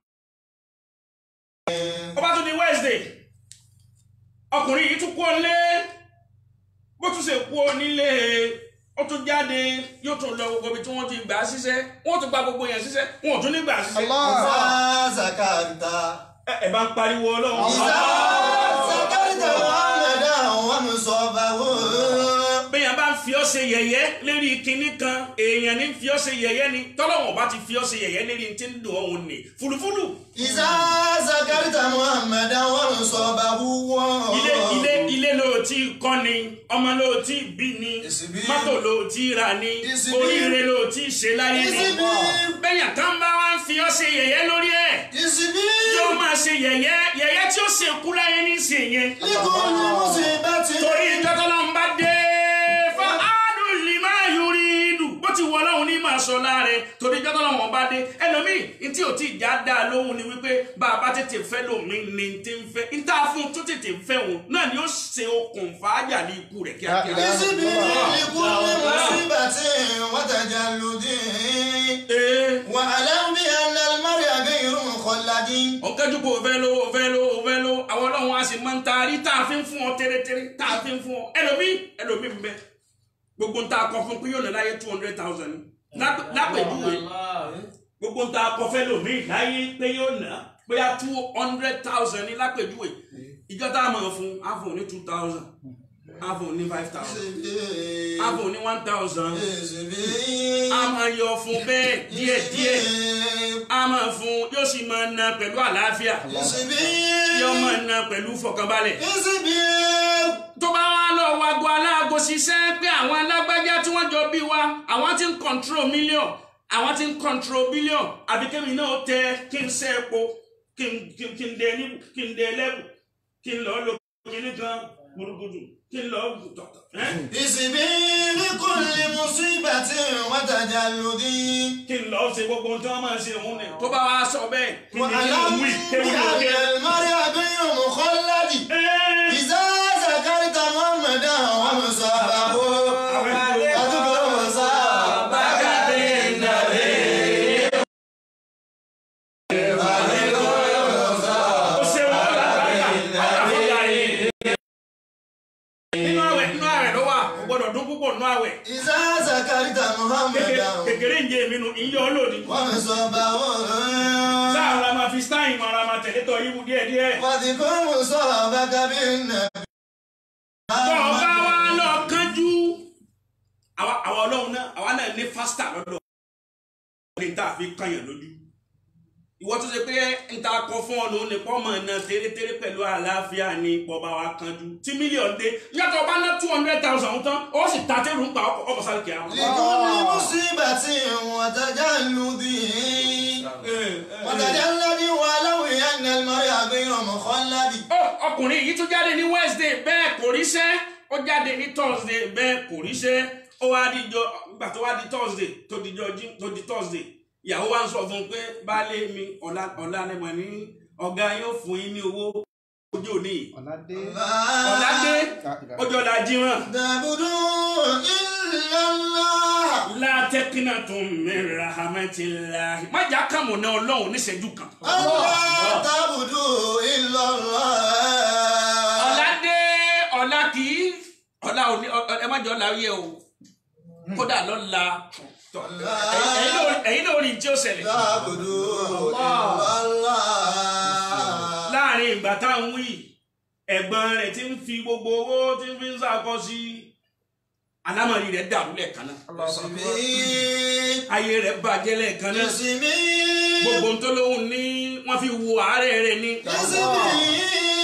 ó bá tún di Wednesday ọkùnrin yìí tún kú ọlé bó tún ṣe kú onílé ó tún jáde yóò tún lọ gbogbo ibi tí wọ́n ti gbà á ṣiṣẹ́ wọ́n tún gba gbogbo yẹn ṣiṣẹ́ wọn ò tún ní gbà á ṣiṣẹ́. Allah. إذا زكرت ẹ ẹ bá ń pariwo ọlọ́run. إذا زكرت محمدا ومصابه bẹ́ẹ̀ bá ń fi ọ́ ṣe yẹ̀yẹ́ lérí kinní kan èèyàn ní fi ọ́ ṣe yẹ̀yẹ́ ni tọ́lọ́wọ̀n bá ti fi ọ́ ṣe yẹ̀yẹ́ lérí tí ń dùn ọ̀hún ni fúlùfúlù. إذا زكرت محمدا ومصابه ilé ilé ilé ló ti kọ́ ni ọmọ ló ti bí ni Ìsìbí. mọ́tò ló ti rà ni Ìsìbí. oríire ló ti ṣe láyé ni. Ìsìbí. bẹ́yàn kan bá wá ń fi ọ́ ṣe yẹ̀yẹ́ lórí ẹ̀ اصبر yóò máa ṣe yẹ̀yẹ́ yẹ̀yẹ́ tí ó ṣe kú láyé ní ṣe yẹn. لكل مصيبة torí ìjọ́tọ́lọ́ ń bá dé fa áádùn lè máa yọrí ìdù bó ti wọ ọlọ́run ní máa sọ láàrẹ torí ìjọ́tọ́lọ́ wọn bá dé ẹlòmíì ní tí ò tí ì já dá a lóhùn ni wípé bá a bá tètè fẹ́ lòmíì ní ti ń fẹ́ ní tá a fún un tó tètè fẹ́ òun náà ni ó ṣe okùnfà ájà ní ikú rẹ̀ kíákíá. اصبر لكل مصيبة وتجلد ee واعلم بأن المرء غير مخلد ọ̀kẹ́jú kò fẹ́ ló fẹ́ ló fẹ́ ló àwọn ọlọ́run á sì máa ń taari tá a fi ń fún ọ tẹ́rẹ́tẹ́rẹ́ tá a fi ń fún ọ ẹlòmíì ẹlòmíì ń bẹ gbogbo ń ta akọ fún pé yóò ná láyé two hundred thousand lápèjúwe gbogbo ń ta akọ fẹ́ lòmíì láyé pé yóò ná bóyá two hundred thousand ní lápèjúwe ìjọ tá a máa fún á fún ní two thousand á fún ní five thousand á fún ní one thousand á máa yọ fún bẹ́ẹ̀ díẹ̀díẹ̀ á máa fún yóò sì máa ná pẹ̀lú àlàáfíà yóò máa ná pẹ̀lú fọkànbalẹ̀ tó bá wá lọ wago aláàgò ṣiṣẹ́ pé àwọn alágbájá tí wọ́n jọ bí wa àwọn tí ń control million àwọn tí ń control billion àbí kémi náà tẹ kí n ṣe epo kí n kí n- kí n dẹ ní kí n dẹ lẹ́bù kí n lọ lo kíní kan gbùdùgbùdù kí n lọ tọ̀tọ̀. اصبر لكل مصيبة وتجلد kí n lọ ṣe gbogbo ohun tí wọ́n máa ṣe òun ni. tó bá wá sọ bẹ́ẹ̀ kí ni nínú واعلم wí kéwì ló بأن ké. المرء غير مخلد Ẹ́, إذا ذكرت محمدا ومصابه أذكر مصابك بالنبي ó ṣe wọ́n lágbàdà àfọ̀gà yìí. nínú àwẹ̀ nínú àwẹ̀ ló wà kò gbọ́dọ̀ dún púpọ̀ nínú àwẹ̀. إذا ذكرت محمدا kékeré ń jẹ èmi nu ìyá olóòdì. ومصابه sáà la máa fi stein mọ ara máa tẹ̀lé tọ́ yíwu díẹ̀ díẹ̀. واذكر مصابك بالنبي tọ́ ọ bá wá lọ kánjú. àwa àwa ọlọ́run náà àwa náà ní fásità lọ́dọ̀. ní tá a fi kànyàn lójú. ìwọ tó ṣe pé n ta kọ fún ọ lòun nìkan mọ̀ náà tẹ́rẹ́tẹ́rẹ́ pẹ̀lú àlàáfíà ní pọ̀ba wa kanjú tí mílíọ̀nù dé yàtọ̀ bá ná two hundred thousand tán ó sì ta tẹ́rù ń pa ọkọ̀ sáré kìá. لكل مصيبة وتجلد وتجلد ولو أن المرء غير مخلد ó ọkùnrin yìí tún jáde ní wednesday bẹ́ẹ̀ kò ríṣẹ́ ó jáde ní thursday bẹ́ẹ̀ kò ríṣẹ́ ó wá díjọ ìgbà tó wá di thursday tó dijọ jí tó di thursday ìyàwó wa ń sọ fún un pé baálé mi ọ̀la ọ̀la ni mo ní ọ̀gá yóò fún yín ní owó ojú òní yìí ọ̀làdé ọ̀la dé ọjọ́ la jíran تعبدوا إلا الله látẹ́kínà tó ń mẹ́ra hamẹ́tìláhi má jà kàmù náà ọlọ́run níṣẹ́jú kan. ألا تعبدوا إلا الله ọ̀la dé ọ̀la kì í ọ̀la òní ọ- ẹ má jọ ọ̀la yẹ o kódà lọ́la tọ̀, ẹ̀yin náà- ẹ̀yin náà rí tí ó ṣẹlẹ̀ تعبدوا إلا الله láàrin ìgbà táwọn wí ẹ̀gbọ́n rẹ̀ ti ń fi gbogbo owó tí ń fi ń sàkọ́ sí alámọ̀rí rẹ̀ dàrú lẹ́ẹ̀kan náà اسمي ayé rẹ̀ bàjẹ́ lẹ́ẹ̀kan náà اسمي gbogbo ń tó lóhùn ní wọ́n fi wo àárẹ̀ rẹ̀ ní. اسمي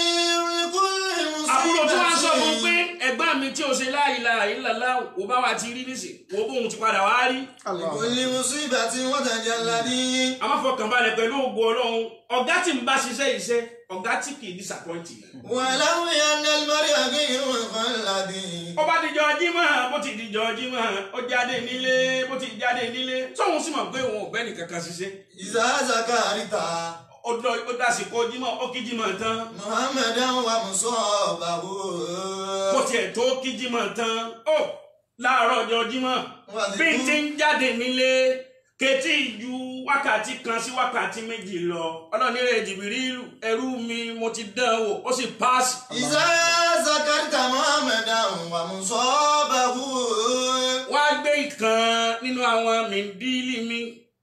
لكل àbúrò tí wọ́n sọ fún pé مصيبة ẹ̀gbọ́n mi tí o ṣe la ilaha illallah wò bá wa ti rí nísìn wò bóun ti padà wá rí. لكل مصيبة وتجلد a máa fọkàn balẹ̀ pẹ̀lú ògo ọlọ́run ọ̀gá tí ń bá ṣiṣẹ́ iṣẹ́ ọ̀gá tí kì í disappoint yìí. ولو أن المرء غير مخلد ó bá dijọ́ jímọ̀ bó ti dijọ́ jímọ̀ ó jáde nílé bó ti jáde nílé tóun sì mọ̀ pé òun ò bẹ́ nìkan kan ṣiṣẹ́ إذا ذكرت ó dọ́- ó dásìkò jímọ̀ ó kí jímọ̀ tán محمدا ومصابه bó tiẹ̀ tó kí jímọ̀ tán ó láàárọ̀ ọjọ́ jímọ̀ bí n ti ń jáde nílé ketí ju wákàtí kan sí wákàtí méjì lọ ọlọ́ni rẹ̀ jìbìrìlù ẹrú mi mo ti dán wò ó sì páàsì. إذا ذكرت محمدا ومصابه wá gbé ìkan nínú àwọn mìndílì mi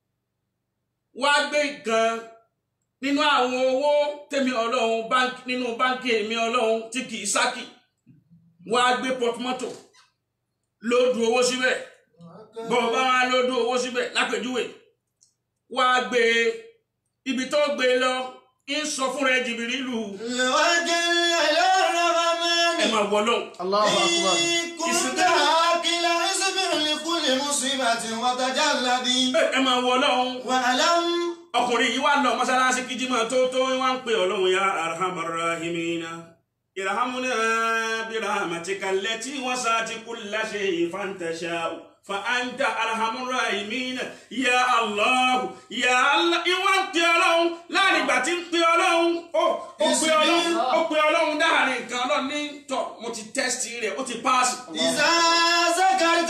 wá gbé ìkan nínú àwọn owó tèmi ọlọ́run báńkì nínú báńkì èmi ọlọ́run tí kì í sákì wá gbé pọtumọ́tò lóòdù owó síbẹ̀ bọ́ọ̀bá wa lóòdù owó síbẹ̀ lápèjúwe wá gbé ibi tó gbé lọ ń sọ fún rẹ jìbìrì lù لوجه إلى الرحمن ẹ máa wọ lọ́hùn. Allahu akbar. إن كنت عاقلا اصبر لكل مصيبة وتجلد ẹ máa wọ lọ́hùn. واعلم ọkùnrin yìí wá lọ mọ́sálásí kìjìmọ̀ tó tó wá ń pè ọlọ́run ya arhamar rahimina irhamuna birahmatika allati wasati kulla shay'in fantasha'u fa anta arhamur rahimina ya allah ya allah ìwọ ń pè ọlọ́run láàrin ìgbà tí ń pè ọlọ́run ó ó pè ọlọ́run ó pè ọlọ́run dáhàrin nǹkan ọlọ́run ní tọ̀ mo ti tẹ́sítì rẹ̀ ó ti páàsì. إذا ذكرت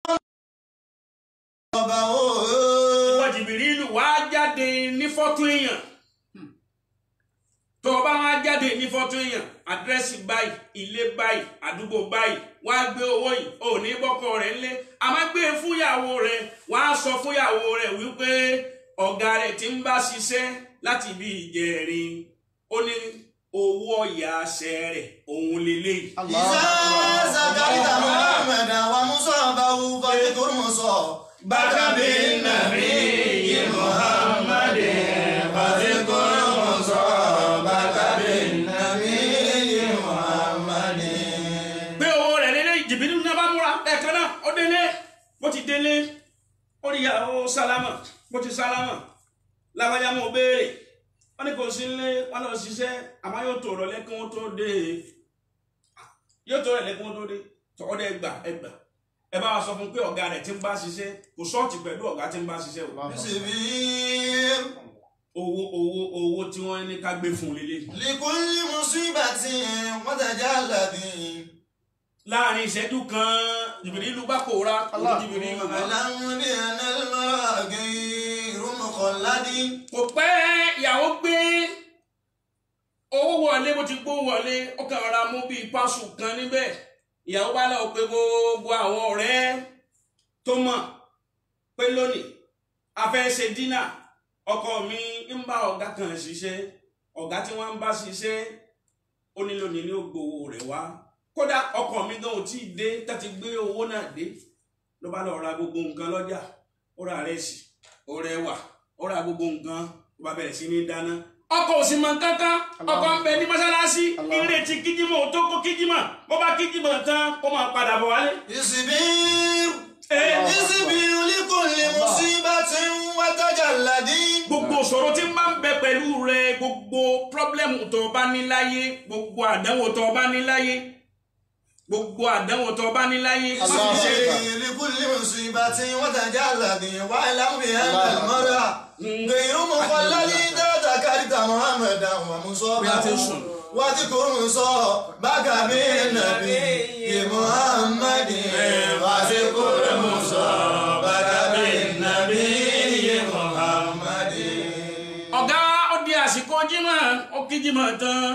محمدا ìwọ jìbìrìlù wá jáde ní fọ́tò èèyàn tó o bá wá jáde ní fọ́tò èèyàn àdírẹ́sì báyìí ilé báyìí àdúgbò báyìí wá gbé owó yìí ò ní bọ́kọ rẹ̀ ńlé a máa gbé e fúnyàwó rẹ̀ wá sọ fúnyàwó rẹ̀ wípé ọ̀gá rẹ̀ ti ń bá ṣiṣẹ́ láti bí ìjẹrin ó ní owó ọ̀yà àṣẹ rẹ̀ òun lélẹ́yìí. Allahu إذا akbar. ذكرت محمدا ومصابه فاذكر مصابك بالنبي محمد فاذكر مصابك بالنبي محمد gbé owó rẹ̀ lélẹ́ jìbìtì náà bá múra ẹ̀kan náà ó délé bó ti délé ó rí ìyàwó sálámà bó ti sálámà lábájá mọ̀ béèrè wọ́n ní kò sí ilé wọ́n lọ ṣiṣẹ́ àmọ́ yóò tó rọ̀lẹ́ kí wọ́n tó dé yóò tó rọ̀lẹ́ kí wọ́n tó dé tọ́wọ́dẹ́ ẹgbà ẹgbà ẹ bá wa sọ fún pé ọ̀gá rẹ̀ ti ń bá ṣiṣẹ́ kò sọ́ọ̀tì pẹ̀lú ọ̀gá tí ń bá ṣiṣẹ́ o سبيل owó owó owó tí wọ́n ní ká gbé fún un lélẹ̀ لكل مصيبة وتجلد láàrin ìṣẹ́jú kan jìbìrì ìlú bá pòórá Allah. jìbìrì ìlú bá واعلم بأن المرء غير مخلد kò pẹ́ ìyàwó gbé owó wọlé bó ti gbó wọlé ó kàn rọra mú bíi pásù kan níbẹ̀ ìyàwó bá lọ pé gbogbo àwọn ọ̀rẹ́ tó mọ̀ pé lónìí a fẹ́ ṣe dínà ọkọ mi ń bá ọ̀gá kan ṣiṣẹ́ ọ̀gá tí wọ́n ń bá ṣiṣẹ́ ó ní lónìí ní ó gbowó rẹ̀ wá kódà ọkọ mi gan ò tí ì dé tàti gbé owó náà dé ló bá lọ ra gbogbo nǹkan lọ́jà ó ra rẹ́sì ó rẹwà ó ra gbogbo nǹkan ó bá bẹ̀rẹ̀ sí ní dáná ọkọ ò sì mọ kankan ọkọ ń bẹ ní mọ́sálásí ìrètí kíjímọ̀ ò tó kó kíjímọ̀ bó bá kíjímọ̀ tán kó máa padà bọ̀ wálé. ìsìbíru Eh, ìsìbíru likulli musibatin wa tajalladin. gbogbo ìṣòro tí ń bá ń bẹ pẹ̀lú rẹ gbogbo pírọ́blẹ́mù tó o bá ní láyé gbogbo àdánwò tó o bá ní láyé gbogbo àdánwò tó o bá ní láyé má fi ṣeré. ìsìbíru likulli musibatin wa tajalladin wa'lam bi anna al-mar'a ghayru mukhalladi idha dhakarta Muhammadan wa Bí a ti ń sùn. musabahu. واذكر مصابك بالنبي محمد واذكر مصابك بالنبي محمد ọ̀gá ó di àsìkò jímọ̀ ó kí jímọ̀ tán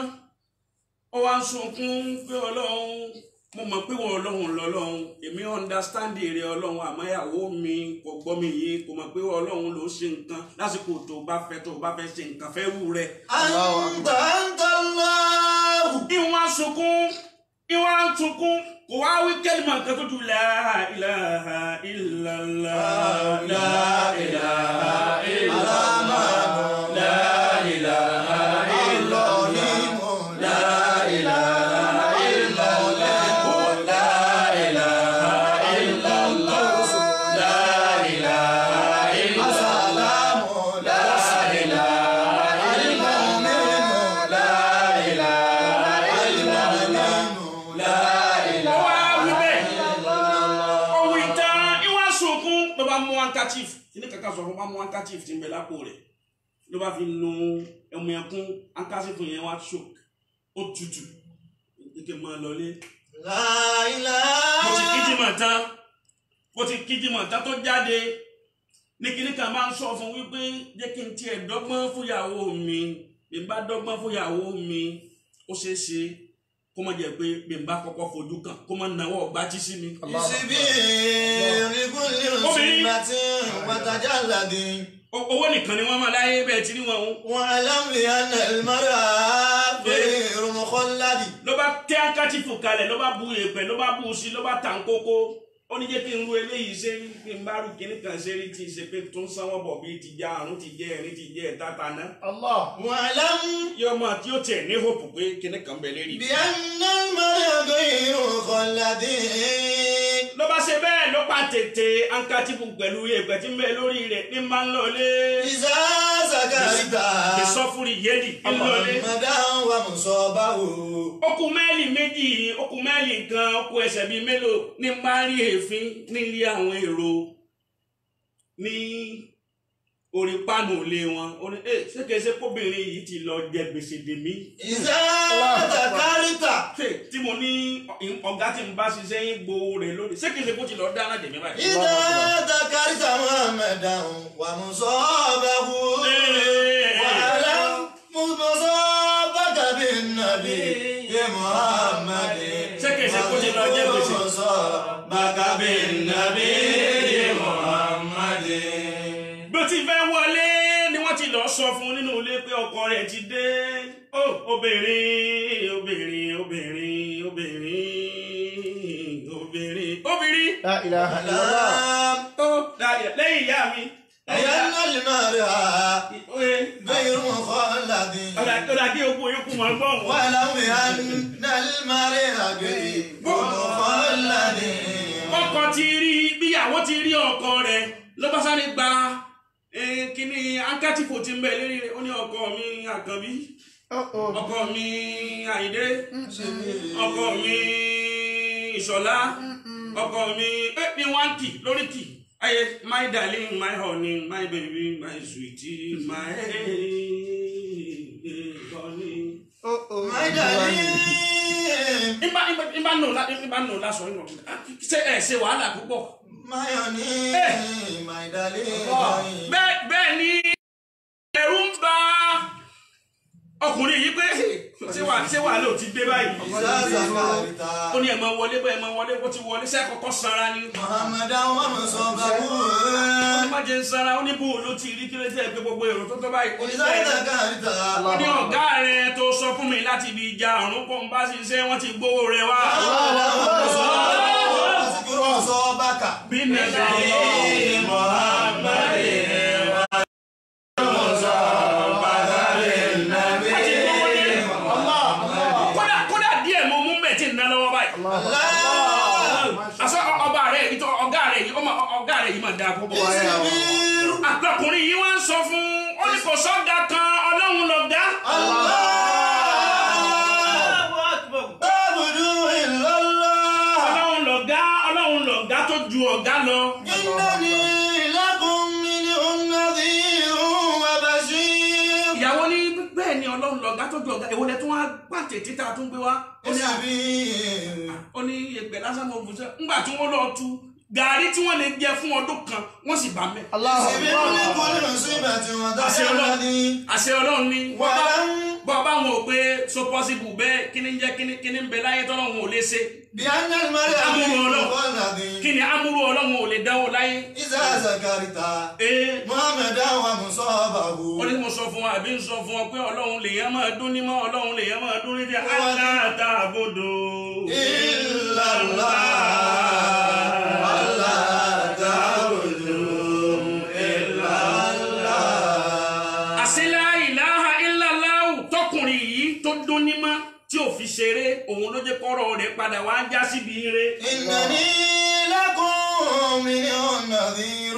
ó wá ń sunkún pé ọlọ́run mo mọ̀ pé wọ́n ọlọ́run lọ́lọ́run èmi understand èrè ọlọ́run àmọ́ ìyàwó mi kò gbọ́ mi yìí kò mọ̀ pé ọlọ́run ló ṣe nǹkan lásìkò tó bá fẹ́ tó bá fẹ́ ṣe nǹkan fẹ́ wù rẹ̀. أنت أنت الله ìwọ̀n sunkún ìwọ̀n sunkún kò wá wí kẹ́lìmọ̀ kan tó ju la ilaha illallah la ilaha illallah la ilaha الرحيم لا إله إلا الله لا إله إلا الله لا إله إلا السلام لا إله إلا المؤمن لا إله إلا المؤمن لا ó wá wí bẹ́ẹ̀ إله ọ̀hún ìtàn ìwọ̀n sunkún ló bá mú handkerchief kíní kankan sọ fún bá mú handkerchief tí ń bẹ lápò rẹ̀ ló bá fi nu ẹmu ẹkún handkerchief yẹn wá choke ó tutù ike máa lọlé لا mo ti إله kíjìmọ̀ tán mo ti kíjìmọ̀ tán tó jáde ní kíní kan máa ń sọ fún wípé jẹ́ kí n tiẹ̀ dọ́gbọ́n fúyàwó mi bí n bá dọ́gbọ́n fúyàwó mi ó ṣeé ṣe kó má jẹ́ pé bí n bá kọ́kọ́ fojú kan kó má nawọ́ gbájí sí mi. يسبير لكل مصيبة وتجلد O- owó nìkan ni wọ́n máa láyé bẹ́ẹ̀ tí ní wọn o. واعلم بأن المرأة غير مخلد ló bá tẹ́ akátífù kalẹ̀ ló bá bu èèpẹ̀ ló bá bu sí ló bá tàn kókó ó ní jẹ́ kí n ru eléyìí ṣe rí kí n bá rú kíní kan ṣe rí tí ì ṣe pé tó ń sanwó bọ̀ bíi ti já àrùn ti jẹ́ ẹ̀rín ti jẹ́ ẹ̀ta taná. Allah. واعلم yóò máa tí ó tiẹ̀ ní hope pé kíní kan bẹ̀ lérí. بأن المرأة غير مخلد ló bá ṣe bẹ́ẹ̀ ló pa tètè akátífù pẹ̀lú èèpẹ̀ tí ń bẹ lórí rẹ̀ ní máa ń lọlé. إذا سكرت ìsọfúnri yéèdì ń lọlé. محمدا ومصابه okùn mẹ́lì méjì okùn mẹ́lì kan okùn ẹsẹ̀ bíi mélòó ní máa rí èéfín nílé àwọn èrò ní orí pánù ilé wọn ó ní ẹ ṣékeṣe kóbìnrin yìí ti lọ jẹ gbèsè dèmí إذا سكرت ṣe tí mo ní ọ̀gá tí n bá ṣiṣẹ́ yín gbowó rẹ̀ lónìí ṣékeṣe kó ti lọ dáná dèmí báyìí. إذا ذكرت محمدا ومصابه واعلم مصابك بالنبي محمد Ṣékeṣe kó ti lọ jẹ gbèsè. مصابك بالنبي محمد bó ti fẹ́ wọlé ni wọ́n ti lọ sọ fún nínú ilé pé ọkọ rẹ̀ ti dé ó obìnrin obìnrin obìnrin obìnrin obìnrin obìnrin La ilaha illallah. ألم ó dáyà lẹ́yìn ìyá mi أن المرأة oye غير مخلد ọ̀dà kí okun yókù mọ̀ gbọ́n wọn. ولو أن المرأة غير مخلد ọkọ ti rí bíyàwó ti rí ọkọ rẹ̀ ló bá sáré gba eh, kíní ankátìfò ti ń bẹ lérí rẹ̀ ó ní ọkọ mi àkànbí Oh, oh. ọkọ mi àyíndé ọkọ mi ìṣọlá ọkọ mi ẹ ní wọn kì lórí kì ayé my darling my honey my baby my sweetie my honey. Oh, oh. My darling ìbá ìbá ìbá nù la ìbá nù la sọ ìnà ṣe ẹ ṣe wàhálà púpọ̀. My honey, my darling. bẹ́ẹ̀ bẹ́ẹ̀ ni ẹ̀rù ń bà ọkùnrin yìí pé ṣé wà ṣé wà ló ti dé báyìí. Zaza karita. ó ní ẹ̀ máa wọlé bẹ́ẹ̀ máa wọlé bó ti wọlé sẹ́kọ̀ọ́kọ́ sanra ni. Muhammadan wa musabahu. ó ní má jẹ́ ń sanra ó ní bó ló ti rí kí ló tẹ̀ pé gbogbo èrò tó tó báyìí. ó ní Zaza bẹ́ẹ̀ karita. ó ní ọ̀gá rẹ̀ tó sọ fún mi láti ibi ìjà ọ̀run kó ń bá ṣiṣẹ́ wọ́n ti gbowó rẹ̀ wá. Wasikuru musobaka. bí nàìjíríà Muhammadin wa musabahu. mà dáa púpọ̀. Ìsìnbíru. àtọkùnrin yìí wá ń sọ fún ó ní kò sọ́gà kan ọlọ́run lọ̀gá. Ta'budu illallah. ọlọ́run lọ̀gá ọlọ́run lọ̀gá tó ju ọ̀gá lọ. Innani lakum minhum nadhirun wa bashir. ìyàwó ní bẹ́ẹ̀ ni ọlọ́run lọ̀gá tó ju ọ̀gá èwo lẹ tún wá pàtẹ títà tún gbé wá. ó ní à- Ìsìnbíru. ó ní ẹgbẹ́ lásán mo bùsẹ̀ ńgbà tí wọ́n lọ tu gàrí tí wọ́n lè jẹ fún ọdún kan wọ́n sì bá mẹ́. Ìsìnbíru li kulli musibatin wa àṣẹ da'wa ọlọ́run alladhi. àṣẹ ọlọ́run ni Wa lam bọ́ bá wọn ò pé so possible bẹ́ẹ̀ kí ni ń jẹ́ kí ni kí ni ń bẹ láyé tọ́lọ́run ò lè ṣe bi anna al-mar'a Amúrú min Ọlọ́run. walladhi. kí ni amúrú ọlọ́run ò lè dánwò láyé. Iza zakarta ee Muhammadan wa musabahu. ó ní mo sọ fún wa àbí ń sọ fún ọ pé ọlọ́run lèèyàn máa dún ní mọ́ ọlọ́run lèèyàn máa dún ní jẹ́ aláta àbòdò. Illallah. Allah ta'budu illallah. àṣìlá ìlàhà ìlàláhù tọkùnrin yìí tó dún ní mọ́ tí ò fi ṣeré òun ló jẹ́ kọ́rọ̀ rẹ̀ padà wá já síbi ire. إنني لكم منهم نذير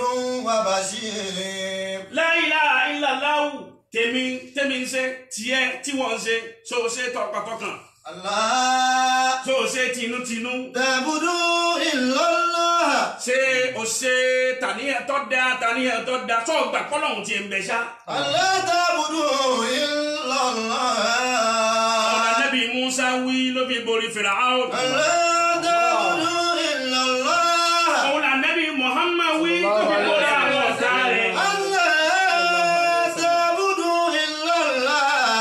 وبشير láìlà ìlàláhù tèmi tèmi ń ṣe tiẹ̀ tí wọ́n ń ṣe so ṣe tọkàntọkàn الله so ṣe tinútinú تعبدوا إلا الله ṣe o ṣe tàníyàn tó da tàníyàn tó da tó gbà kọ́lọ́hún ti ń bẹ ṣá. ألا تعبدوا إلا ọ̀nà الله nẹ́bí musa wí ló fi borí fìràhàn. ألا تعبدوا إلا الله ọ̀nà nẹ́bí muhammad wí ló fi borí àwọn ọ̀tá rẹ̀. ألا تعبدوا إلا الله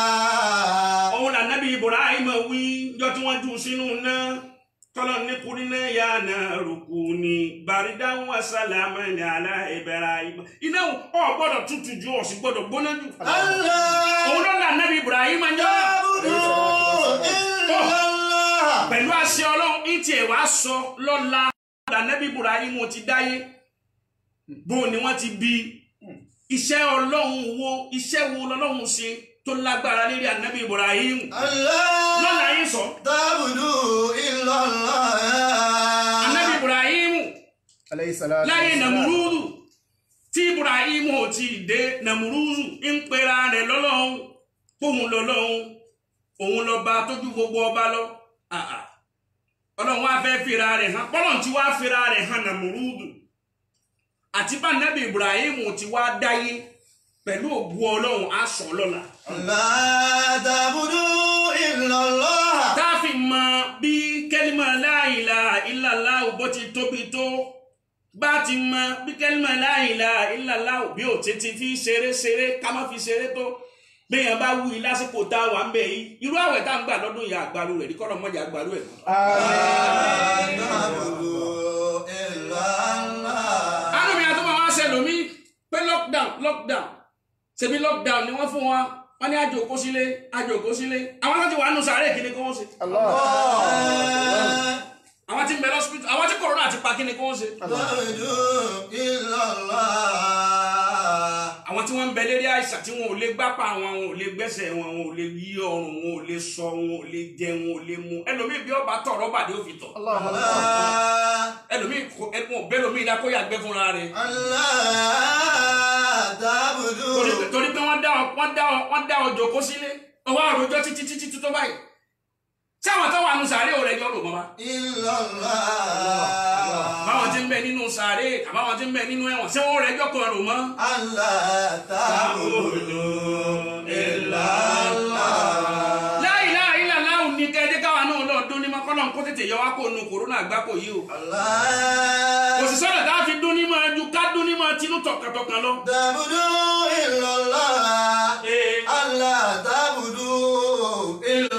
òun là nábì ibrahim wí jọ tí wọ́n jù sínú náà tọ́lọ̀ ní kúrínà yà náà rúkú ní bàrídáhùn asálàmù ní àlá ibrahim iná ọ̀ gbọ́dọ̀ tutù ju ọ̀sìn gbọ́dọ̀ gbóná jù. ألا òun ló là nábì ibrahim jọ تعبدوا إلا الله pẹ̀lú àṣẹ ọlọ́run ní tiẹ̀ wá sọ lọ́la là nábì ibrahim ti dáyé bó ni wọ́n ti bí iṣẹ́ ọlọ́run wo iṣẹ́ wo lọ́lọ́run ṣe tó lágbára lérí ànábì ibrahim Allah lọ́la yín sọ. ta'budu illa Allah. anabi ibrahimu alayhi salatu láyé wassalam. namurudu tí ibrahimu ò tí ì dé namurudu ń pera rẹ̀ lọ́lọ́run fóun lọ́lọ́run òun lọ́ba tójú gbogbo ọba lọ Ah, ah. ọlọ́run wá fẹ́ fira rẹ̀ hàn bọ́lọ̀n tí wá fira rẹ̀ hàn namurudu àti bá anabi ibrahimu ti wá dáyé pẹ̀lú ògùn ọlọ́run á sọ lọ́la Allah ta'budu illa Allah. tá a fi mọ bí kẹ́límà la ilaha illallah bó ti tóbi tó bá ti mọ bí kẹ́límà la ilaha illallah bí ò tètè fi ṣeré ṣeré ká má fi ṣeré tó béèyàn bá wú i lásìkò tá a wà ń bẹ yìí irú àwẹ̀ tá a ń gbà lọ́dún yìí àgbàlú rẹ̀ ní kọ́lọ́ mọ́jà àgbàlú ẹ̀. Àmín. Ta'budu illa Allah. àánú mi àtúmọ̀ wá ṣe lómi pé lockdown lockdown ṣebí lockdown ni wọ́n fún wa wọ́n ní àjò kó sílé àjò kó sílé àwọn láti wà nù sàárè kí ni kí wọ́n ṣe Allah. àwọn tí ń bẹ lọ́sibítù àwọn tí kòrónà ti pa kí ni kí wọ́n ṣe. Ta'budu illa Allah. àwọn tí wọ́n ń bẹ lérí àìsàn tí wọn ò lè gbápá wọn wọn ò lè gbẹ́sẹ̀ wọn wọn ò lè yí ọrùn wọn ò lè sọ wọn ò lè jẹ wọn ò lè mu ẹlòmíì bí ọba tọ̀ rọ́bà ni ó fi tọ̀ Allah. Allah. ẹlòmíì kò ẹkùn bẹ́lòmíì dá kó yàgbẹ́ fúnra rẹ̀ Allah ta'budu. torí pé- torí pé wọ́n dá ọ wọ́n dá ọ wọ́n dá ọ jòkó sílé ọwọ́ àròjọ títí títí tó báyìí sáwọn tó wà nù sàárè ò rẹ̀ jọ rò mọ́ wa illa Allah. báwọn ti ń bẹ nínú sàárè àbáwọn ti ń bẹ nínú ẹ̀wọ̀n ṣé wọ́n rẹ̀ jọ kan rò mọ́. Allah ta'budu illa Allah. láì láì láì ní kẹ́ẹ́dẹ́ káwa náà lọ dún ní mọ́kànlá kó tètè yọ wá kó nu kòrónà àgbákò yìí o. Allah kò sì sọ́dọ̀ tá a fi dún ní mọ́ ju ká dún ní mọ́ tinú tọkàntọkàn lọ. ta'budu illa Allah. Ee. Allah ta'budu illa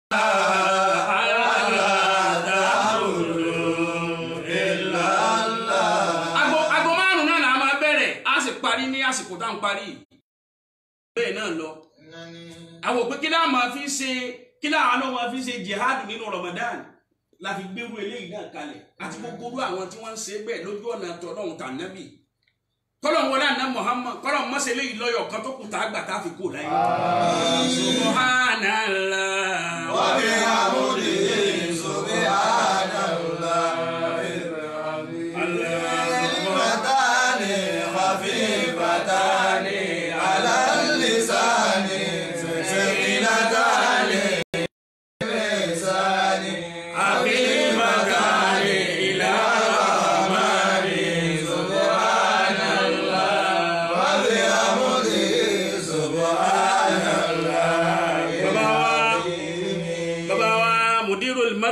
Ago ago márùn náà là á máa bẹ̀rẹ̀ á sì parí ní àsìkò tá à ń parí. Bẹ́ẹ̀ náà lọ. Àwọn òpin kí láà máa fi ṣe kí láà náà máa fi ṣe jihad nínú Ramadan la fi gbérú eléyìí náà kalẹ̀ àti gbogbo orú àwọn tí wọ́n ń ṣe bẹ́ẹ̀ lójú ọ̀nà tọ́lọ́hún tànẹ́bì. Kọ́lọ̀ wọlé àná Muhammad kọ́lọ̀ mọ́sẹ̀ eléyìí lọ́yọ̀ kan tó kù tá a gbà tá a fi kú láyé. Subhanallah. wa bihamdihi subhanallah. Allah. Kalimatan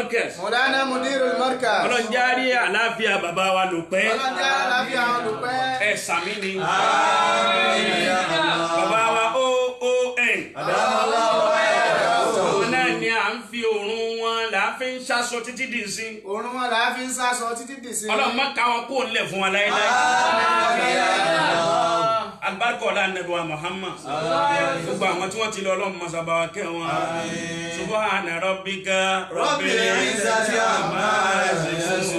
markaz mọ̀dánà mudiru markaz ọlọ́njárí àláfíà bàbá wa lò pẹ́ ọlọ́jà aláfíà àwọn olùpẹ́ ẹ̀ sàmì ni bàbá wa oon òun náà ni à ń fi òórùn wọn là á fi ń ṣaṣọ títí dì sí òórùn wọn làá fi ń sásọ títí dì sí ọlọ́run má ká wọn kó lẹ̀ fún wa láéláé alibarika ọ̀la anabi wa muhammad gbogbo àwọn tí wọ́n ti lọ ọlọ́run masaba wa kẹ́ wọn subahana rabbika rabbil izzati amma yasifun